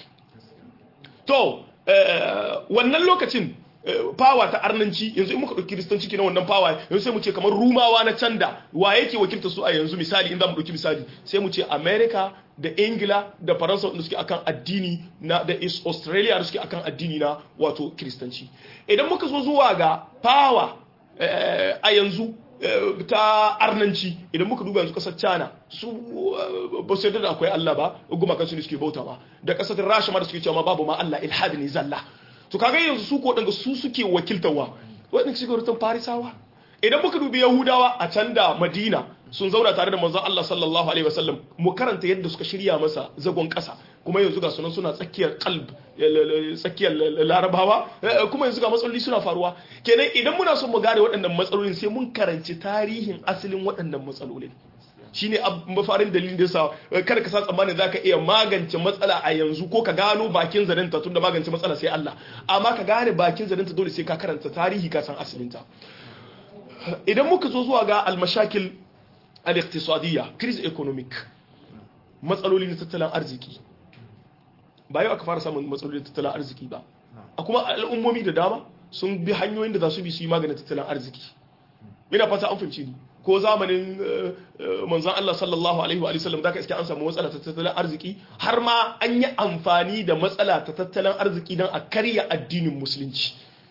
to wannan lokacin fawa ta arnanci yanzu in muka ɗauki kiristanci kenan wannan fawa yanzu sai mu ce kamar rumawa na canda wa yake wakilta su a yanzu misali in za mu ɗauki misali sai mu ce america da ingila da faransa wanda suke akan addini na da australia da suke akan addini na wato kiristanci idan muka zo zuwa ga fawa a yanzu ta arnanci idan muka duba yanzu kasar china su ba su yarda da akwai allah ba gumakan su ne suke bauta ba da kasar rasha ma da suke cewa babu ma allah ilhadi ne zalla to kaga yanzu su ko daga su suke wakiltawa wadanda suke wurin farisawa idan muka dubi yahudawa a can da madina sun zauna tare da manzon Allah sallallahu alaihi wasallam mu karanta yadda suka shirya masa zagon kasa kuma yanzu ga sunan suna tsakiyar kalb tsakiyar larabawa kuma yanzu ga matsaloli suna faruwa kenan idan muna son mu gane waɗannan matsalolin sai mun karanci tarihin asalin waɗannan matsalolin shine mafarin dalilin da yasa kada ka sa tsammanin zaka iya magance matsala a yanzu ko ka gano bakin zarinta tunda magance matsala sai Allah amma ka gane bakin zarinta dole sai ka karanta tarihi ka san asalinta idan muka zo zuwa ga almashakil al-iqtisadiyya crisis economic matsaloli na tattalin arziki ba yau aka fara samun matsalolin tattalin arziki ba a kuma al'ummomi da dama sun bi hanyoyin da za su bi su yi maganin tattalin arziki ina fata an fahimci ni ko zamanin manzon Allah sallallahu alaihi wa sallam zaka iske an samu matsala ta tattalin arziki har ma an yi amfani da matsala ta tattalin arziki don a karya addinin musulunci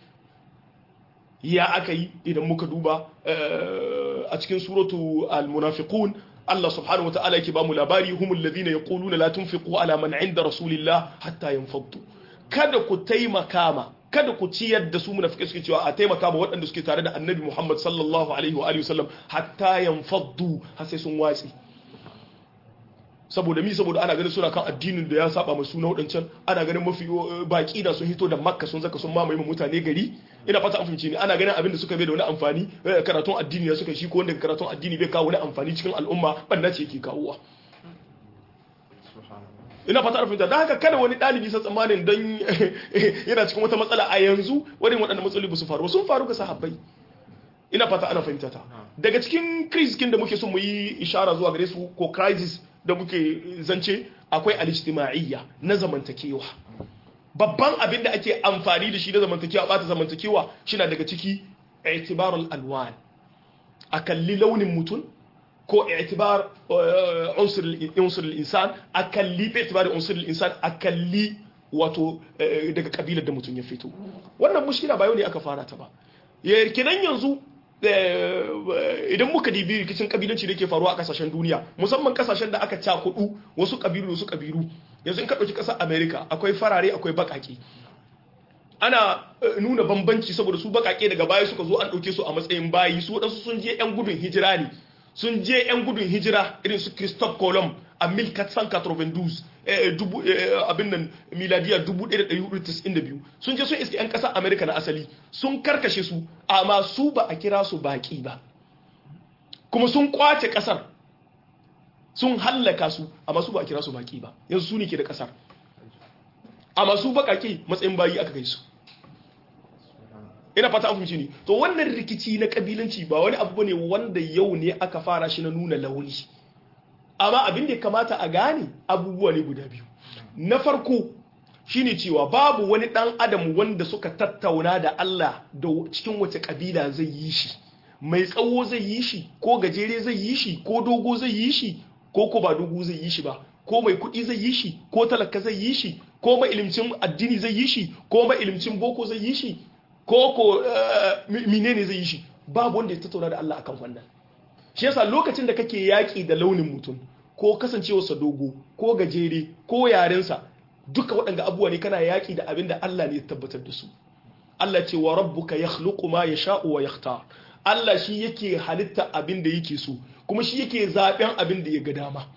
ya aka yi idan muka duba a cikin suratu al-munafiqun Allah subhanahu wata'ala yake ba mu labari humul ladina yaquluna la tunfiqu ala man 'inda rasulillah hatta yanfaddu kada ku taimaka ma kada ku ciyar da su munafikai suke cewa a taimaka ma waɗanda suke tare da annabi Muhammad sallallahu alaihi wa alihi wasallam hatta yanfaddu har sai sun watsi saboda mi saboda ana ganin suna kan addinin da ya saba mai suna wadancan ana ganin mafi baki da sun hito da makka sun zaka sun mamaye mutane gari ina fata an fahimci ne ana ganin abin da suka bai da wani amfani karatun addini ya suka shi ko wanda karatun addini bai kawo wani amfani cikin al'umma banna ce yake kawowa ina fata an fahimta don haka kada wani ɗalibi sa tsammanin don yana cikin wata matsala a yanzu wani waɗanda matsaloli ba su faru sun faru ga sahabbai ina fata ana fahimta ta daga cikin kriskin da muke so mu yi ishara zuwa gare su ko crisis da muke zance akwai al-ijtima'iyya na zamantakewa babban abin da ake amfani da shi na zamantakewa bata zamantakewa shina daga ciki i'tibarul alwan a kalli launin mutum ko i'tibar unsur al-insan a kalli i'tibar unsur al-insan a kalli wato daga kabilar da mutum ya fito wannan mushkila ba yau ne aka fara ta ba kenan yanzu idan muka dibi rikicin kabilanci da ke faruwa a kasashen duniya musamman kasashen da aka cakudu wasu kabilu wasu kabilu yanzu in ka ɗauki ƙasar america akwai farare akwai baƙaƙe ana nuna bambanci saboda su baƙaƙe daga baya suka zo an ɗauke su a matsayin bayi su waɗansu sun je 'yan gudun hijira ne sun je 'yan gudun hijira irin su christophe colomb a 1492 abin nan miladiya 1492 sun je sun iske 'yan ƙasar amerika na asali sun karkashe su amma su ba a kira su baƙi ba kuma sun kwace ƙasar sun hallaka su amma su ba a kira su baƙi ba yanzu su ne ke da ƙasar amma su baƙaƙe matsayin bayi aka kai su ina fata an fahimci ne to wannan rikici na kabilanci ba wani abu ne wanda yau ne aka fara shi na nuna launi amma abin da ya kamata a gane abubuwa ne guda biyu na farko shine cewa babu wani dan adam wanda suka tattauna da Allah da cikin wace kabila zai yi shi mai tsawo zai yi shi ko gajere zai yi shi ko dogo zai yi shi ko ko ba dogo zai yi shi ba ko mai kuɗi zai yi shi ko talaka zai yi shi ko mai ilimcin addini zai yi shi ko mai ilimcin boko zai yi shi ko ko menene zai yi shi babu wanda ya tattauna da Allah akan wannan shi yasa lokacin da kake yaki da launin mutum ko kasancewarsa dogo ko gajere ko yarensa duka waɗanda abubuwa ne kana yaki da abin da Allah ne ya tabbatar da su Allah ce wa rabbuka yakhluqu ma yasha'u wa yakhtar Allah shi yake halitta abin da yake so kuma shi yake zaben abin da ya ga dama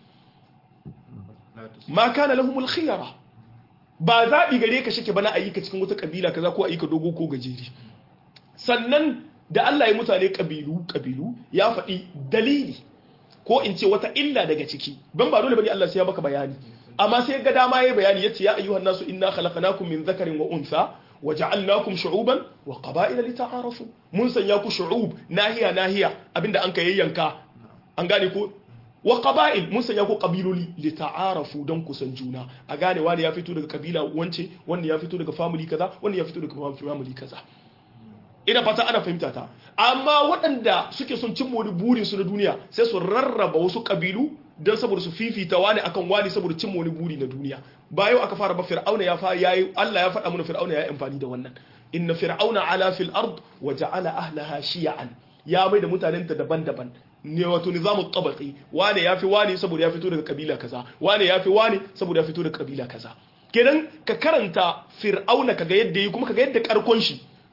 ma kana lahumul khiyara ba zaɓi gare ka shike bana ayyuka cikin wata kabila kaza ko ayyuka dogo ko gajeri sannan da Allah ya mutane kabilu kabilu ya faɗi dalili ko in ce wata illa daga ciki ban ba dole bane Allah sai ya maka bayani amma sai ga dama yayi bayani yace ya ayyuhan nasu inna khalaqnakum min dhakarin wa untha waja'alnakum shu'uban wa qaba'ila lita'arafu mun sanya ku shu'ub nahiya nahiya abinda an ka yayyanka an gane ko wa qaba'il mun sanya ku qabiloli li ta'arafu don kusan juna a gane wani ya fito daga kabila wance wanda ya fito daga family kaza wanda ya fito daga family kaza ina fata ana fahimta ta amma waɗanda suke son cin wani burin su na duniya sai su rarraba wasu kabilu don saboda su fifita wani akan wani saboda cin wani buri na duniya ba yau aka fara ba fir'auna ya fa yayi Allah ya faɗa mana fir'auna ya yi amfani da wannan inna fir'auna ala fil ard wa ja'ala ahlaha shi'an ya mai da mutanen ta daban-daban ne wato nizamu tabaqi wane yafi wane saboda ya fito daga kabila kaza wane yafi wane saboda ya fito daga kabila kaza kenan ka karanta fir'auna kaga yadda yi kuma kaga yadda karkon shi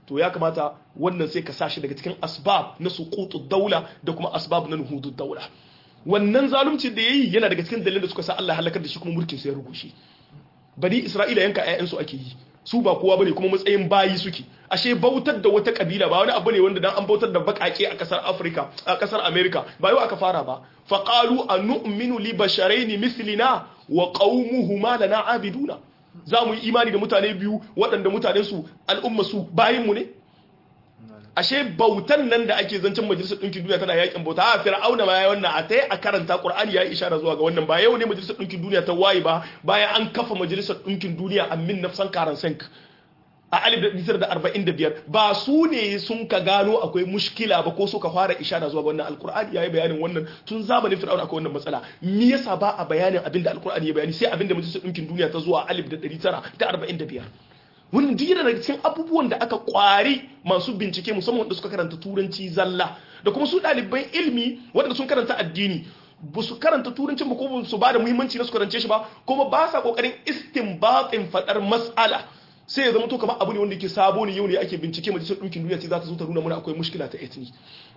to ya kamata wannan sai ka sashi daga cikin asbab na suqutud daula da kuma asbab na nuhudud daula wannan zalunci da yayi yana daga cikin dalilin da suka sa Allah halakar da shi kuma mulkin sa ya rugushe bani Isra'ila yanka ƴaƴansu ake yi su ba kowa bane kuma matsayin bayi suke ashe bautar da wata kabila ba wani abu ne wanda dan an bautar da bakake a kasar Africa a kasar America ba yau aka fara ba fa qalu anu'minu li basharaini mithlina wa qaumuhuma lana abiduna za mu yi imani da mutane biyu waɗanda mutanen su al'umma su bayin mu ne ashe bautan nan da ake zancen majalisar ɗinkin duniya tana yakin bauta a fir'auna ma ya wannan a tai a karanta qur'ani ya yi ishara zuwa ga wannan ba yau ne majalisar ɗinkin duniya ta waye ba bayan an kafa majalisar ɗinkin duniya a min nafsan karan sank a alif da arba'in da biyar ba su ne sun ka gano akwai mushkila ba ko suka fara ishara zuwa ga wannan alkur'ani ya yi bayanin wannan tun zamanin fir'auna akwai wannan matsala me yasa ba a bayanin abin da alkur'ani ya bayani sai abin da majalisar ɗinkin duniya ta zuwa alif da ɗari tara da arba'in da biyar wannan duk yana daga cikin abubuwan da aka kwari masu bincike musamman wanda suka karanta turanci zalla da kuma su ɗaliban ilmi waɗanda sun karanta addini ba su karanta turancin ba ko su ba da muhimmanci na su karance shi ba kuma ba sa kokarin istinbatin faɗar mas'ala sai ya zama to kamar abu ne wanda yake sabo ne yau ne ake bincike majalisar ɗinkin duniya ce za ta zo ta nuna mana akwai mushkila ta etni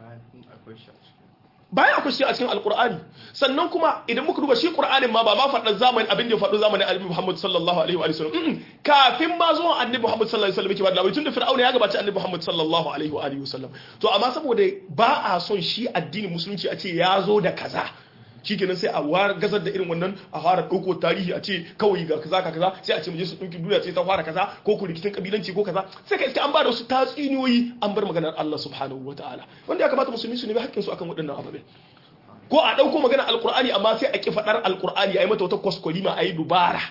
bayan akwai shi a cikin alkur'ani sannan kuma idan muka duba shi qur'anin ma ba ma faɗa zamanin abin da ya faɗo zamanin annabi Muhammad sallallahu alaihi wa sallam kafin ma zuwa annabi Muhammad sallallahu alaihi wa sallam yake ba labari tunda fir'auna ya gabaci annabi Muhammad sallallahu alaihi wa sallam to amma saboda ba a son shi addinin musulunci a ce ya zo da kaza shikenan sai a war gazar da irin wannan a fara ɗauko tarihi a ce kawai ga kaza ka kaza sai a ce majalisar ɗinkin duniya ce ta fara kaza ko ku rikicin kabilanci ko kaza sai ka iske an ba da wasu tatsuniyoyi an bar maganar Allah subhanahu wa ta'ala wanda ya kamata musulmi su nemi hakkin su akan waɗannan ababen ko a ɗauko maganar alkur'ani amma sai a ki faɗar alkur'ani a yi mata wata kwaskwarima a yi dubara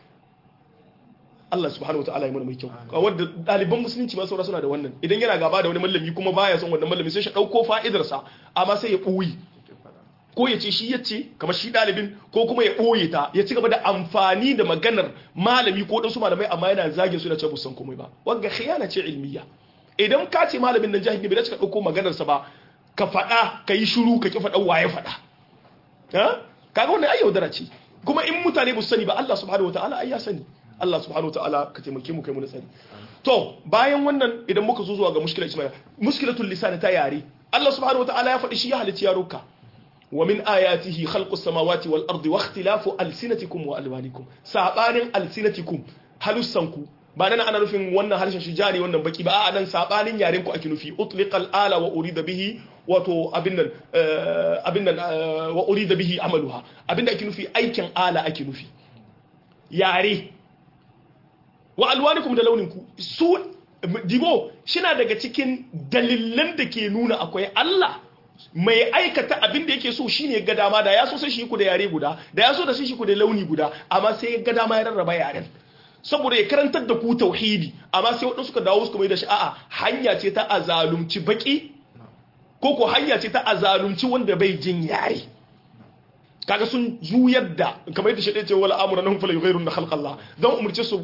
Allah subhanahu wa ta'ala ya mana mai kyau wadda ɗaliban musulunci ma saura suna da wannan idan yana gaba da wani mallami kuma baya son wannan mallami sai shi ɗauko fa'idarsa amma sai ya ɓuyi ko ya ce shi ya ce kamar shi ɗalibin ko kuma ya ɓoye ta ya ci gaba da amfani da maganar malami ko ɗansu malamai amma yana zagin su da ce busan komai ba wanga khiyana ce ilmiya idan ka ce malamin nan jahili bai dace ka ɗauko maganarsa ba ka faɗa ka yi shiru ka ki faɗa waye faɗa kaga wannan ai yaudara ce kuma in mutane ba su sani ba Allah subhanahu wataala ai ya sani Allah subhanahu wataala ka taimake mu kai mu sani to bayan wannan idan muka zo zuwa ga mushkilar ismail mushkilatul lisan ta yare Allah subhanahu wataala ya faɗi shi ya halicci yaruka ومن آياته خلق السماوات والأرض واختلاف ألسنتكم وألوانكم سابانين ألسنتكم halussanku ba nan ana nufin wannan harshen shi jari wannan baki ba a nan sabanin yaren ku ake nufi utliqal ala wa urida bihi wato abin nan abin nan wa urida bihi amaluha abin da ake nufi aikin ala ake nufi yare wa alwanikum da launinku su dibo shina daga cikin dalilan da ke nuna akwai Allah mai aikata abin da yake so shine ga dama da ya so sai shi ku da yare guda da ya so da sai shi ku da launi guda amma sai ga dama ya rarraba yaren saboda ya karantar da ku tauhidi amma sai waɗansu suka dawo suka mai da shi a'a hanya ce ta azalumci baki ko ko hanya ce ta azalumci wanda bai jin yare kaga sun juyar da kamar yadda shaɗe ce wala amura nan fala yughayrun na khalqallah don umurce su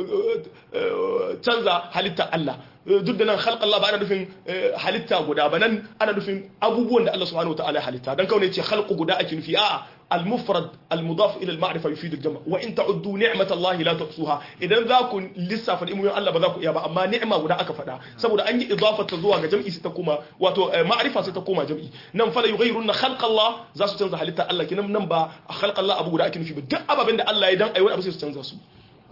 canza halitta Allah duk da nan khalqallah ba ana nufin halitta guda ba nan ana nufin abubuwan da Allah subhanahu wataala ya halitta dan kawai ce khalqu guda ake nufi a'a المفرد المضاف الى المعرفه يفيد الجمع وان تعدوا نعمه الله لا تحصوها idan za ku lissafa ni'imomin Allah ba za ku iya ba amma ni'ima guda aka faɗa saboda an yi idafa ta zuwa ga jam'i sai ta koma wato ma'rifa sai ta koma jam'i nan fala yughayruna khalqa Allah za su canza halitta Allah kinan nan ba khalqa Allah abu guda ake nufi ba duk ababen da Allah ya dan ayi wani abu sai su canza su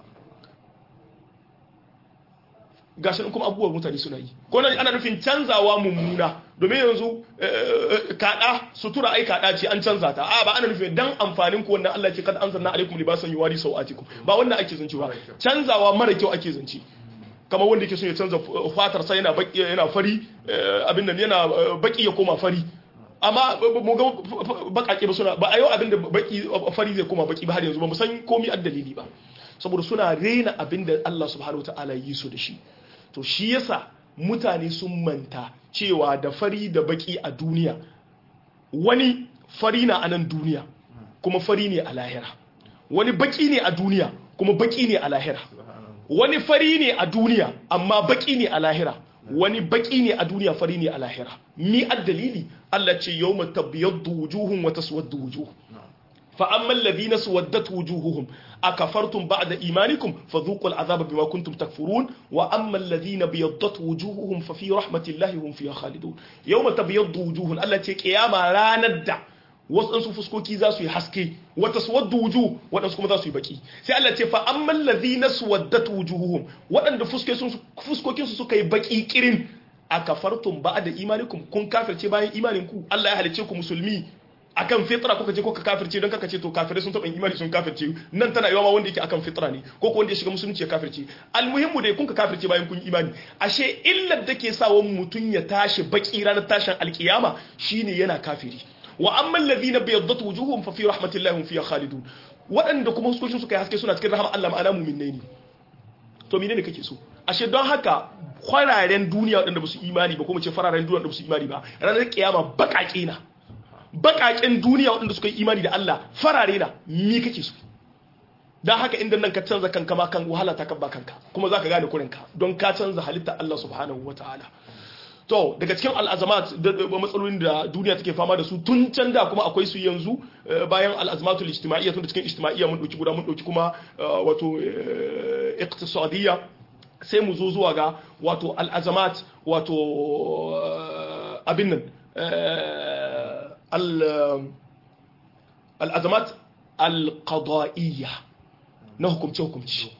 gashi kuma abubuwan mutane suna yi ko nan ana nufin canzawa mummuna domin yanzu kada sutura ai kada ce an canza ta a ba ana nufin dan amfanin ku wannan Allah ce kad anzalna alaikum libasan yuwari sawatikum ba wannan ake zance ba canzawa mara kyau ake zance kamar wanda yake son ya canza fatar sa yana baki yana fari abin nan yana baki ya koma fari amma mu ga bakake ba suna ba a yau abin da baki fari zai koma baki ba har yanzu ba mu san komai addalili ba saboda suna rena abin da Allah subhanahu wataala yi su da shi to shi yasa mutane sun manta cewa da fari da baki a duniya wani fari na a nan duniya kuma fari ne a lahira wani baki ne a duniya kuma baki ne a lahira wani fari ne a duniya amma baki ne a lahira wani baki ne a duniya fari ne a lahira mi dalili Allah ce yawma tabyaddu wujuhun wa taswaddu wujuh fa amma alladhina suwaddat wujuhuhum akafartum ba'da imanikum fadhuqul azaba bima kuntum takfurun wa amma alladhina biyaddat wujuhuhum fa fi rahmatillahi hum fiha khalidun yawma tabyaddu wujuhun Allah ce kiyama ranar da wasu fuskoki za su yi haske wata suwaddu wujuh waɗansu kuma za su yi baki sai Allah ce fa amman ladhina suwaddat wujuhuhum waɗanda fuskokin su suka yi baki kirin akafartum ba'da imanikum kun kafirce bayan imanin ku Allah ya halice ku musulmi akan fitra kuka je kuka kafirce don kaka ce to kafirai sun taɓa imani sun kafirce nan tana yawa ma wanda yake akan fitra ne ko ko wanda ya shiga musulunci ya kafirce almuhimmu dai kun ka kafirce bayan kun imani ashe illar da ke sawa mutum ya tashi baki ranar tashin alkiyama shine yana kafiri wa amma alladhina bayaddat wujuhum fa fi rahmatillahi hum fiha khalidun waɗanda kuma huskokin suka yi haske suna cikin rahama Allah ma'ana mu'minnai ne to menene kake so ashe don haka kwararen duniya waɗanda ba su imani ba kuma ce fararen duniya waɗanda ba su imani ba ranar kiyama baƙaƙe na baƙaƙen duniya waɗanda suka yi imani da Allah farare na mi kake so don haka inda nan ka canza kanka ma kan wahala ta kabba kanka kuma za ka gane kurinka don ka canza halitta Allah subhanahu wa ta'ala to daga cikin al'azamat da matsalolin da duniya take fama da su tun can da kuma akwai su yanzu bayan al'azamatul ijtima'iyya tun da cikin ijtima'iyya mun dauki guda mun dauki kuma wato iqtisadiyya sai mu zo zuwa ga wato al'azamat wato abin nan al'azamat al-qada'iyya na hukumce hukumci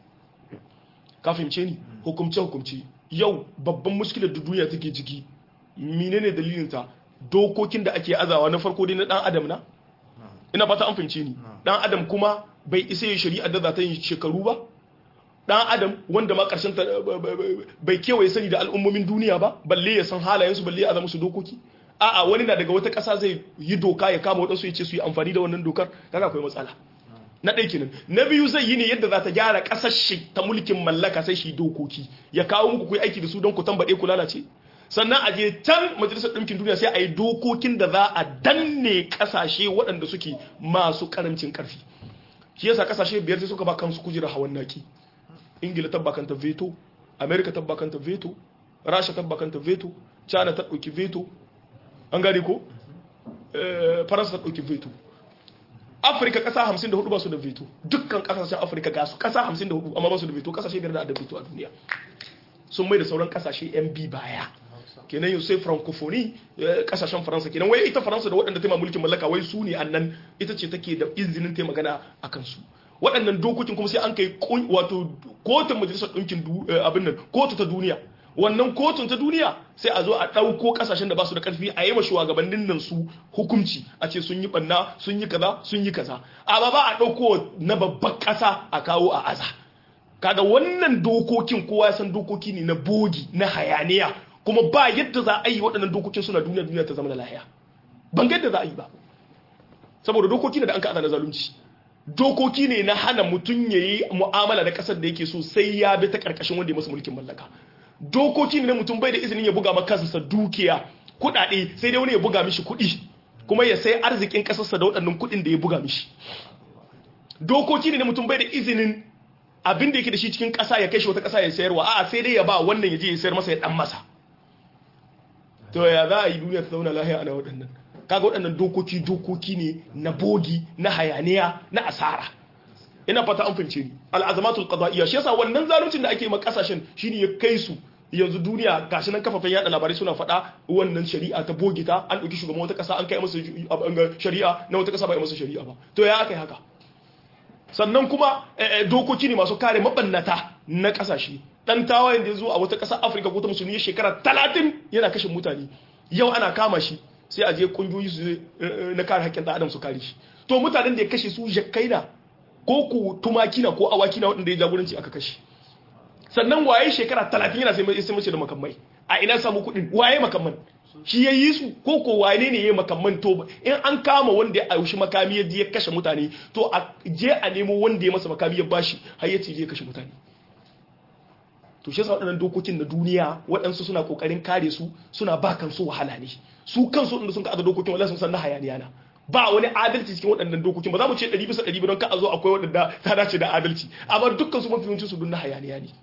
ka fahimce ni hukumce hukumci yau babban muskilar da duniya take ciki menene dalilinta dokokin da ake azawa na farko dai na dan adam na ina fata an fahimce ni dan adam kuma bai isa ya shari'a da za ta yi shekaru ba dan adam wanda ma karshen ta bai kewaye sani da al'ummomin duniya ba balle ya san halayensu balle ya zama su dokoki a'a wani na daga wata ƙasa zai yi doka ya kama wadansu ya ce su yi amfani da wannan dokar kaga akwai matsala na ɗaya kenan na biyu zai yi ne yadda za ta gyara ƙasar shi ta mulkin mallaka sai shi dokoki ya kawo muku kuyi aiki da su don ku tambaɗe ku lalace sannan a je can majalisar ɗinkin duniya sai a yi dokokin da za a danne ƙasashe waɗanda suke masu ƙarancin ƙarfi shi yasa ƙasashe biyar sai suka ba kansu kujera hawan naki ingila tabba kanta veto america tabba kanta veto rasha tabba kanta veto china ta ɗauki veto an gane ko faransa ta ɗauki veto afirka kasa 54 ba su da veto dukkan kasashen afirka ga su kasa 54 amma ba su da veto kasashe biyar da da veto a duniya sun mai da sauran kasashe yan bi baya kenan yau sai francophonie kasashen faransa kenan wai ita faransa da waɗanda ta mulkin mallaka wai su ne annan ita ce take da izinin ta magana a kansu waɗannan dokokin kuma sai an kai wato kotun majalisar ɗinkin abin nan kotu ta duniya wannan kotun ta duniya sai a zo a ɗauko ƙasashen da ba su da ƙarfi a yi wa shugabannin nan su hukunci a ce sun yi ɓanna sun yi kaza sun yi kaza amma ba a ɗauko na babban ƙasa a kawo a aza kaga wannan dokokin kowa ya san dokoki ne na bogi na hayaniya kuma ba yadda za a yi waɗannan dokokin suna duniya duniya ta zama da lahiya ban ga yadda za a yi ba saboda dokoki ne da an ka na zalunci dokoki ne na hana mutum ya yi mu'amala da ƙasar da yake so sai ya bi ta ƙarƙashin wanda ya masa mulkin mallaka dokoki ne na mutum bai da izinin ya buga makansa dukiya kudade sai dai wani ya buga mishi kudi kuma ya sai arzikin kasarsa da waɗannan kudin da ya buga mishi dokoki ne na mutum bai da izinin abin da yake da shi cikin ƙasa ya kai shi wata ƙasa ya sayarwa a'a sai dai ya ba wannan ya je ya sayar masa ya dan masa to ya za a yi duniya ta zauna lahiya ana waɗannan kaga waɗannan dokoki dokoki ne na bogi na hayaniya na asara ina fata an fahimce ni al'azamatul qada'iyya shi yasa wannan zaluncin da ake ma kasashen shine ya kai su yanzu duniya gashi nan kafafen yada labarai suna faɗa wannan shari'a ta bogita an ɗauki shugaban wata ƙasa an kai masa shari'a na wata ƙasa ba masa shari'a ba to ya aka yi haka sannan kuma dokoki ne masu kare mabannata na ƙasashe dan tawayen da ya zo a wata ƙasa afirka ko ta musulmi ya shekara talatin yana kashe mutane yau ana kama shi sai a je ƙungiyoyi su na kare haƙƙin ɗan adam su kare shi to mutanen da ya kashe su jakkaina ko ku tumaki na ko awaki na waɗanda ya jagoranci aka kashe sannan waye shekara talatin yana sai mace da makamai a ina samu kuɗin waye makamman shi ya yi su ko ko wane ne ya yi makamman to in an kama wanda ya aushi makami ya ya kashe mutane to a je a nemo wanda ya masa makami ya bashi har ya ce je kashe mutane to shi yasa waɗannan dokokin na duniya waɗansu suna kokarin kare su suna ba kansu wahala ne su kansu waɗanda sun ka dokokin wallahi sun san na hayaniya na ba wani adalci cikin waɗannan dokokin ba za mu ce ɗari bisa ɗari don ka a zo akwai waɗanda ta dace da adalci amma dukkan su mafi yawancin su dun na hayaniya ne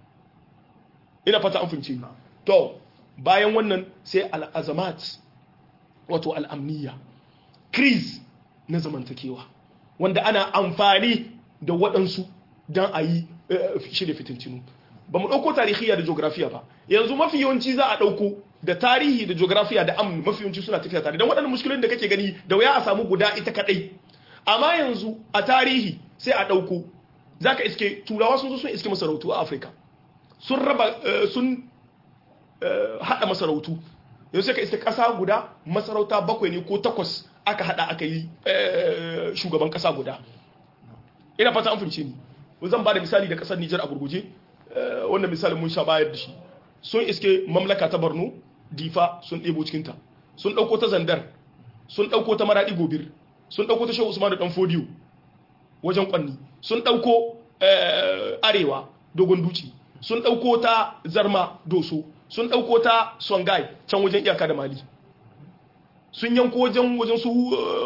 ina fata an fahimci to bayan wannan sai al'azamat wato al'amniya kriz na zamantakewa wanda ana amfani da waɗansu don a yi shirya fitintinu ba mu ɗauko tarihiya da geografiya ba yanzu mafi yawanci za a ɗauko da tarihi da geografiya da amn mafi yawanci suna tafiya tare don waɗannan muskilin da kake gani da wuya a samu guda ita kaɗai amma yanzu a tarihi sai a ɗauko za ka iske turawa sun zo sun iske masarautu a afirka sun raba sun haɗa masarautu yanzu sai ka iske ƙasa guda masarauta bakwai ne ko takwas aka haɗa aka yi shugaban ƙasa guda ina fata an fahimce ni zan ba da misali da ƙasar nijar a gurguje wannan misalin mun sha bayar da shi sun iske mamlaka ta borno difa sun ɗebo cikinta sun ɗauko ta zandar sun ɗauko ta maraɗi gobir sun ɗauko ta shehu usman da ɗan fodiyo wajen ƙwanni sun ɗauko arewa dogon duci sun ɗauko ta zarma doso sun ɗauko ta songai can wajen iyaka da mali sun yanko wajen wajen su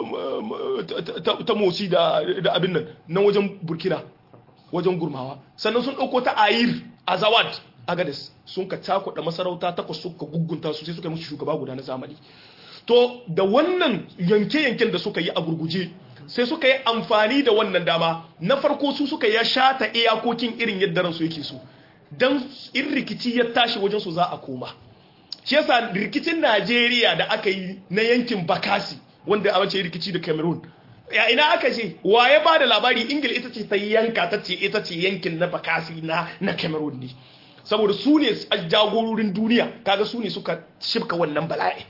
ta motsi da abin nan nan wajen burkina wajen gurmawa sannan sun ɗauko ta ayir a zawad agades sun ka cakuɗa masarauta takwas suka gugunta su sai suka yi musu shugaba guda na zamani to da wannan yanke-yanken da suka yi a gurguje sai suka yi amfani da wannan dama na farko su suka ya shata iyakokin irin yadda ransu yake so don in rikici ya tashi wajen su za a koma shi yasa rikicin najeriya da aka yi na yankin bakasi wanda a wace rikici da cameroon ya ina aka ce wa ya ba da labari ingila ita ce ta yanka ta ce ita ce yankin na bakasi na na cameroon ne saboda su ne jagororin duniya kaga su ne suka shifka wannan bala'i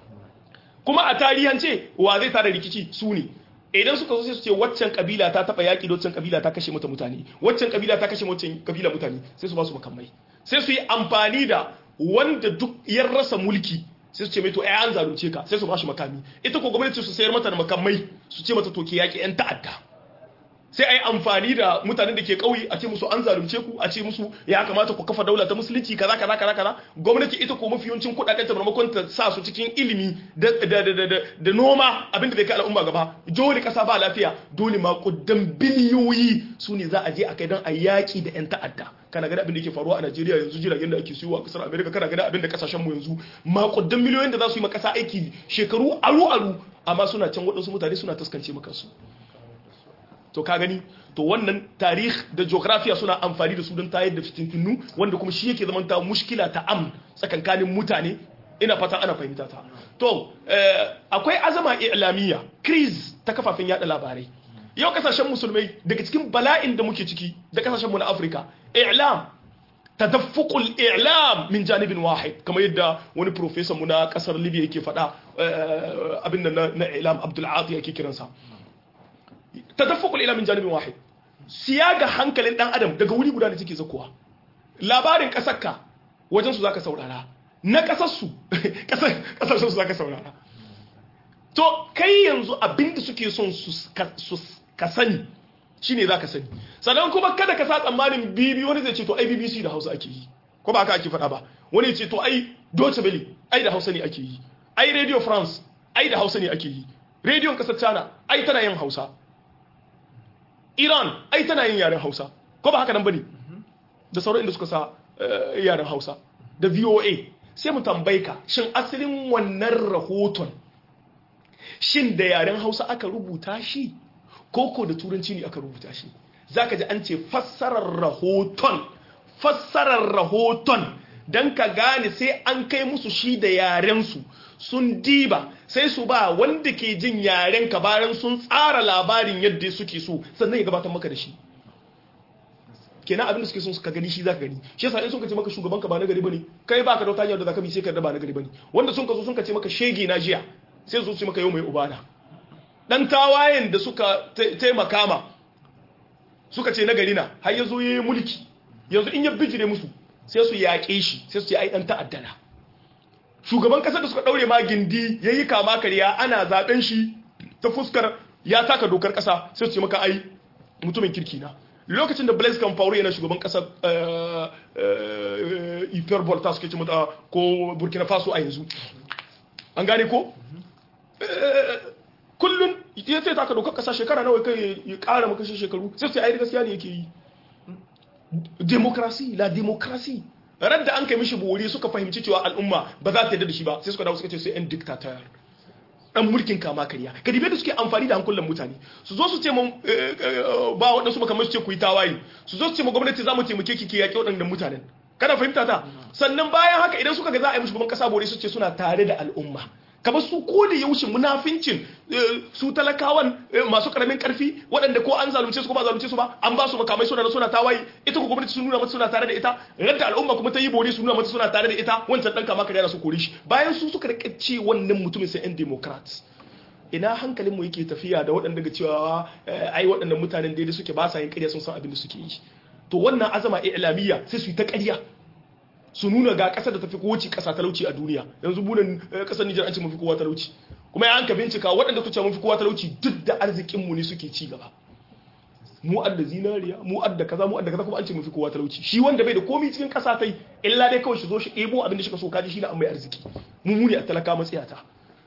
kuma a tarihance wa zai tada rikici su ne idan suka zo sai su ce waccan kabila ta taba yaki da waccan kabila ta kashe mata mutane waccan kabila ta kashe waccan kabila mutane sai su ba su makamai sai su yi amfani da wanda duk ya rasa mulki sai su ce mai to ai an zalunce ka sai su ba shi makami ita ko gwamnati su sayar mata da makamai su ce mata to ke yaki yan ta'adda sai ai amfani da mutanen da ke kauye a ce musu an zalunce ku a ce musu ya kamata ku kafa daula ta musulunci kaza kaza kaza kaza gwamnati ita ko mafi yawancin kudaden ta maimakon ta sa su cikin ilimi da da da da, da noma abinda bai kai al'umma gaba dole kasa ba lafiya dole ma kuddan biliyoyi su ne za a je a kai don a yaki da yan ta'adda kana gani abin da yake faruwa a Najeriya yanzu jiragen da ake siyo a kasar America kana gani abin da kasashen mu yanzu makudan miliyoyin da za su yi ma kasa aiki shekaru aru aru amma suna can waɗansu mutane suna taskance maka su to ka gani to wannan tarih da geografiya suna amfani da su don tayar da fitintunu wanda kuma shi yake zamanta mushkila ta am tsakankanin mutane ina fata ana fahimta ta to akwai azama i'lamiyya kriz ta kafafen yada labarai yau kasashen musulmai daga cikin bala'in da muke ciki da kasashen mu na Afirka i'lam tadaffuqul i'lam min janibin wahid kamar yadda wani professor mu na kasar Libya yake faɗa abin nan na i'lam Abdul Ati yake kiransa tadaffukul ila min janibin wahid siyaga hankalin dan adam daga wuri guda da take zakuwa labarin kasarka wajen su zaka saurara na kasar su kasar kasar su zaka saurara to kai yanzu abinda suke son su ka sani shine zaka sani sannan kuma kada ka sa tsammanin bibi wani zai ce to ai BBC da Hausa ake yi ko ba haka ake faɗa ba wani ya ce to ai Deutsche Welle ai da Hausa ne ake yi ai Radio France ai da Hausa ne ake yi rediyon kasar China ai tana yin Hausa Iran ai tana yin yaren Hausa ko ba haka nan bane da sauran inda suka sa yaren Hausa da VOA sai mu tambaye ka shin asalin wannan rahoton shin da yaren Hausa aka rubuta shi koko da turanci ne aka rubuta shi zaka ji an ce fassarar rahoton fassarar rahoton dan ka gane sai an kai musu shi da yaren su sun diba sai su ba wanda ke jin yaren ka bayan sun tsara labarin yadda suke so sannan ya gabatar maka da shi kenan abin da suke son suka gani shi zaka gani shi yasa in sun ce maka shugaban ka ba na gari bane kai baka da wata hanyar da zaka bi sai ka da ba na gari bane wanda sun ka zo sun ka ce maka shege na jiya sai su ce maka yau mai ubana dan tawayen da suka taimaka ma suka ce na gari na har yazo yayi mulki yanzu in ya bijire musu sai su yaƙe shi sai su ce ai dan ta'addana shugaban kasar da suka daure ma gindi yayi kama kariya ana zaben shi ta fuskar ya taka dokar kasa sai su ce maka ai mutumin kirki na lokacin da Blaise Compaoré yana shugaban kasar Hyperbole ta suke ce mata ko Burkina Faso a yanzu an gane ko kullun ya sai taka dokar kasa shekara nawa kai ya kara maka shi shekaru sai su ai gaskiya ne yake yi demokrasi la demokrasi radda an kai mishi bori suka fahimci cewa al'umma ba za ta yarda da shi ba sai suka dawo suka ce sai yan dictator dan mulkin kama karya ka dibe da suke amfani da hankulan mutane su zo su ce mun ba waɗansu makamai su ce ku yi tawaye su zo su ce ma gwamnati za mu taimake ki ke yaƙi waɗannan mutanen kana fahimta ta sannan bayan haka idan suka ga za a yi musu gaban kasa bore su ce suna tare da al'umma kamar su ko da yaushe munafincin su talakawan masu karamin karfi waɗanda ko an zalunce su ko ba zalunce su ba an ba su makamai suna da suna tawaye ita ko gwamnati sun nuna mata suna tare da ita radda al'umma kuma ta yi bore su nuna mata suna tare da ita wancan dan kama kariya su kore shi bayan su suka rike ce wannan mutumin sai yan democrats ina hankalinmu yake tafiya da waɗanda ga cewa ai waɗannan mutanen daidai suke ba sa yin ƙarya sun san abin da suke yi to wannan azama islamiyya sai su yi ta ƙarya su nuna ga ƙasar da tafi kowace ƙasa talauci a duniya yanzu bunan ƙasar Nijar an ce mafi kowa talauci kuma ya an ka bincika waɗanda su ce mafi kowa talauci duk da arzikinmu ne suke ci gaba mu adda zinariya mu adda kaza mu adda kaza kuma an ce mafi kowa talauci shi wanda bai da komai cikin ƙasa tai illa dai kawai shi zo shi ɗebo abin da shi ka so kaji shi na an mai arziki mu mu ne a talaka matsiyata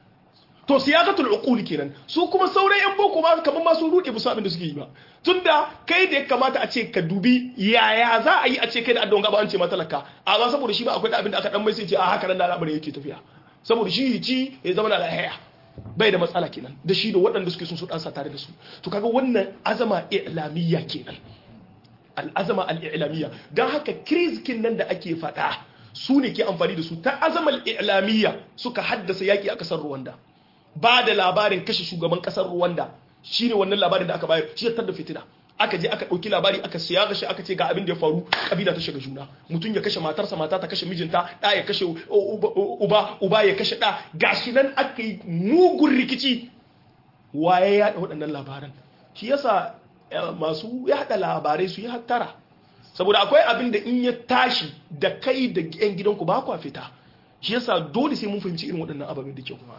to siyaqatul uquli kenan su kuma sauran yan boko ba kamar ma sun rude musu abin da suke yi ba tunda kai da ya kamata a ce ka dubi yaya za a yi a ce kai da addon gaba an ce matalaka amma saboda shi ba akwai abin da aka dan mai sai ce a haka nan da al'amarin yake tafiya saboda shi ci ya zama da lahiya bai da matsala kenan da shi da waɗanda suke sun su dansa tare da su to kaga wannan azama i'lamiyya kenan al'azama al'ilamiyya don haka kirizkin nan da ake faɗa su ne ke amfani da su ta azamar i'lamiyya suka haddasa yaƙi a ƙasar Rwanda ba da labarin kashe shugaban ƙasar Rwanda shine wannan labarin da aka bayar shi da fitina aka je aka ɗauki labari aka siya gashi aka ce ga abin da ya faru kabila ta shiga juna mutum ya kashe matarsa mata ta kashe mijinta ɗa ya kashe uba uba ya kashe ɗa gashi nan aka yi mugun rikici waye ya yaɗa waɗannan labaran shi yasa masu yaɗa labarai su yi hattara saboda akwai abin da in ya tashi da kai da yan gidanku ba kwa fita shi yasa dole sai mun fahimci irin waɗannan ababen da kyau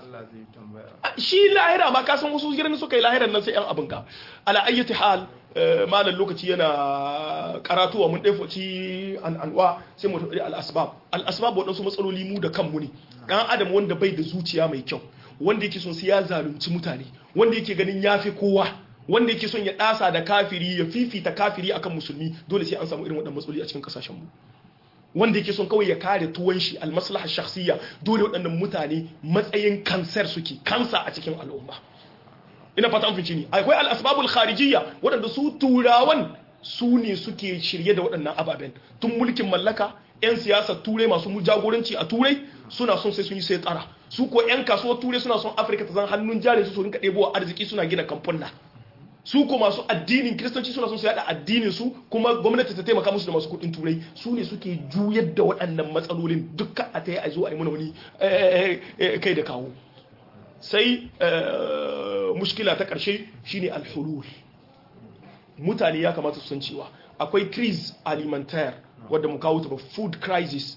shi lahira ma ka san wasu gidan suka yi lahiran nan sai yan abin ka ala ayyati hal malam lokaci yana karatuwa mun ɗaya ci an anwa sai mu tafi al-asbab al-asbab waɗansu matsaloli mu da kanmu ne dan adam wanda bai da zuciya mai kyau wanda yake son sai ya zalunci mutane wanda yake ganin yafi kowa wanda yake son ya ɗasa da kafiri ya fifita kafiri akan musulmi dole sai an samu irin waɗannan matsaloli a cikin kasashen mu wanda yake son kawai ya kare tuwon shi almaslaha shakhsiyya dole waɗannan mutane matsayin kansar suke kansa a cikin al'umma ina fata an fice ni akwai al-asbabul kharijiyya waɗanda su turawan su ne suke shirye da waɗannan ababen tun mulkin mallaka 'yan siyasa turai masu jagoranci a turai suna son sai sun yi sai tsara su ko 'yan kasuwar turai suna son afirka ta zan hannun jari su su rinka ɗebo arziki suna gina kamfuna su ko masu addinin kiristanci suna son su yada addinin su kuma gwamnati ta taimaka musu da masu kudin turai su ne suke juyar da waɗannan matsalolin dukkan a ta yi a zo a yi mana wani kai da kawo sai mushkila ta ƙarshe shine alhulul mutane ya kamata su san cewa akwai crise alimentaire wadda mu kawo ta ba food crisis